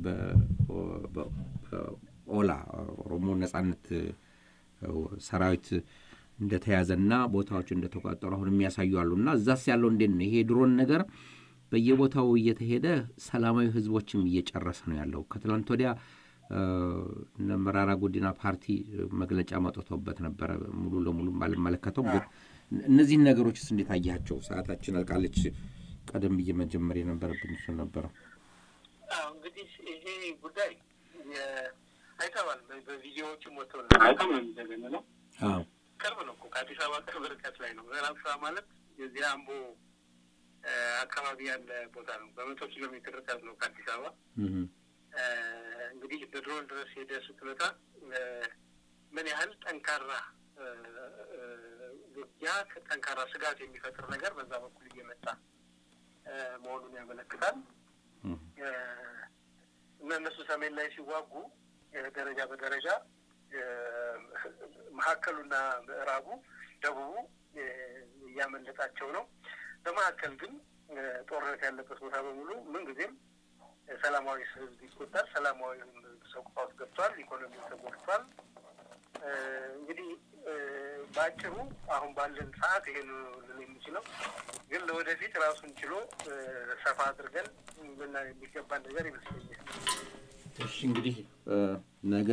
በኦላ ኦሮሞ ነጻነት ሰራዊት እንደተያዘና ቦታዎች እንደተቆጠሩ አሁን የሚያሳዩ አሉ እና እዛስ ያለው እንዴት ነው ይሄ ድሮን ነገር በየቦታው እየተሄደ ሰላማዊ ህዝቦችም እየጨረሰ ነው ያለው። ከትላንት ወዲያ እነ መራራ ጉዲና ፓርቲ መግለጫ መጥቶበት ነበረ። ሙሉ ለሙሉ ባልመለከተውም ግን እነዚህን ነገሮችስ እንዴት አያቸው? ሰዓታችን አልቃለች። ቀደም ብዬ መጀመር የነበረብን እሱ ነበረ። እንግዲህ ይሄ ጉዳይ አይተዋል። በቪዲዮዎችም ወጥቶ አይተም ነው የሚዘገንነው። ቅርብ ነው እኮ ከአዲስ አበባ ቅርብ ርቀት ላይ ነው። ምዕራብ ሸዋ ማለት የዚህ አምቦ አካባቢ ያለ ቦታ ነው። በመቶ ኪሎ ሜትር ርቀት ነው ከአዲስ አበባ። እንግዲህ በድሮን ድረስ ሄደ ስትመጣ ምን ያህል ጠንካራ ውጊያ ጠንካራ ስጋት የሚፈጥር ነገር በዛ በኩል እየመጣ መሆኑን ያመለክታል። እና እነሱ ሰሜን ላይ ሲዋጉ ደረጃ በደረጃ መካከሉና ምዕራቡ፣ ደቡቡ እያመለጣቸው ነው። በመካከል ግን ጦርነት ያለበት ቦታ በሙሉ ምንጊዜም ሰላማዊ ህዝብ ይጎዳል። ሰላማዊ ሰው ቀውስ ውስጥ ገብቷል። ኢኮኖሚ ተጎድቷል። እንግዲህ በአጭሩ አሁን ባለን ሰዓት ይሄ ልል የሚችለው ግን ለወደፊት ራሱን ችሎ ሰፋ አድርገን ልናየው የሚገባን ነገር ይመስለኛል። እሺ እንግዲህ ነገ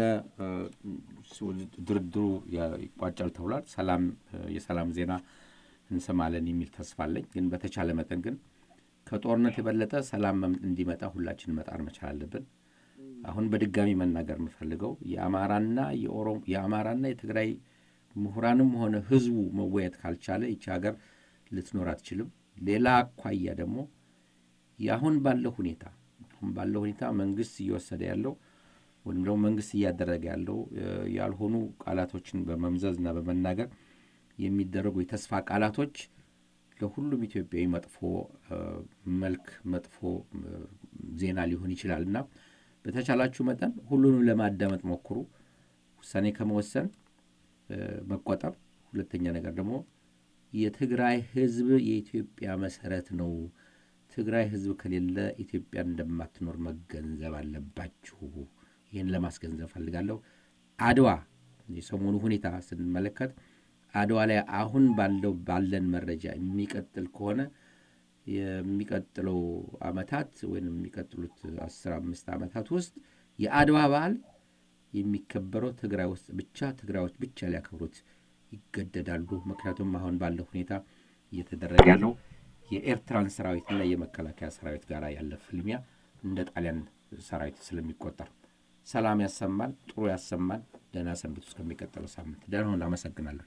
ድርድሩ ይቋጫል ተብሏል። ሰላም የሰላም ዜና እንሰማለን የሚል ተስፋ አለኝ። ግን በተቻለ መጠን ግን ከጦርነት የበለጠ ሰላም እንዲመጣ ሁላችን መጣር መቻል አለብን። አሁን በድጋሚ መናገር የምፈልገው የአማራና የኦሮሞ የአማራና የትግራይ ምሁራንም ሆነ ህዝቡ መወያየት ካልቻለ ይቺ ሀገር ልትኖር አትችልም። ሌላ አኳያ ደግሞ የአሁን ባለው ሁኔታ አሁን ባለው ሁኔታ መንግስት እየወሰደ ያለው ወይም ደግሞ መንግስት እያደረገ ያለው ያልሆኑ ቃላቶችን በመምዘዝና በመናገር የሚደረጉ የተስፋ ቃላቶች ለሁሉም ኢትዮጵያዊ መጥፎ መልክ መጥፎ ዜና ሊሆን ይችላል እና በተቻላችሁ መጠን ሁሉንም ለማዳመጥ ሞክሩ። ውሳኔ ከመወሰን መቆጠብ። ሁለተኛ ነገር ደግሞ የትግራይ ህዝብ የኢትዮጵያ መሰረት ነው። ትግራይ ህዝብ ከሌለ ኢትዮጵያ እንደማትኖር መገንዘብ አለባችሁ። ይህን ለማስገንዘብ ፈልጋለሁ። አድዋ የሰሞኑ ሁኔታ ስንመለከት አድዋ ላይ አሁን ባለው ባለን መረጃ የሚቀጥል ከሆነ የሚቀጥለው አመታት ወይም የሚቀጥሉት አስር አምስት ዓመታት ውስጥ የአድዋ በዓል የሚከበረው ትግራይ ውስጥ ብቻ ትግራዮች ብቻ ሊያከብሩት ይገደዳሉ። ምክንያቱም አሁን ባለው ሁኔታ እየተደረገ ያለው የኤርትራን ሰራዊትና የመከላከያ ሰራዊት ጋር ያለ ፍልሚያ እንደ ጣሊያን ሰራዊት ስለሚቆጠር ሰላም ያሰማል፣ ጥሩ ያሰማል። ደህና ሰንብቱ። እስከሚቀጥለው ሳምንት ደህና ሁኑ። አመሰግናለሁ።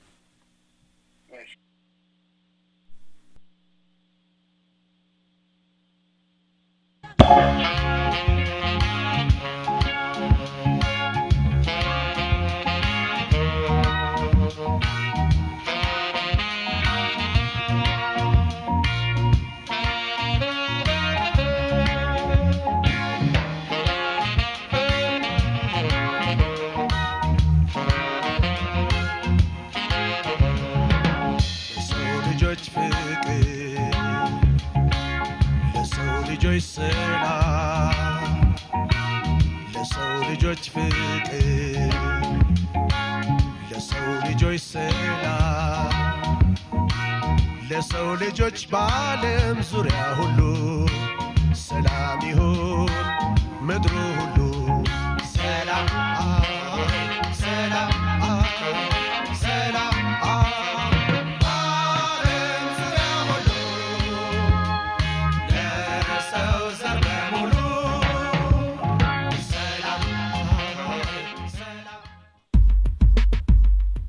ለሰው ልጆች ፍቅር ለሰው ልጆች ሰላም ለሰው ልጆች በዓለም ዙሪያ ሁሉ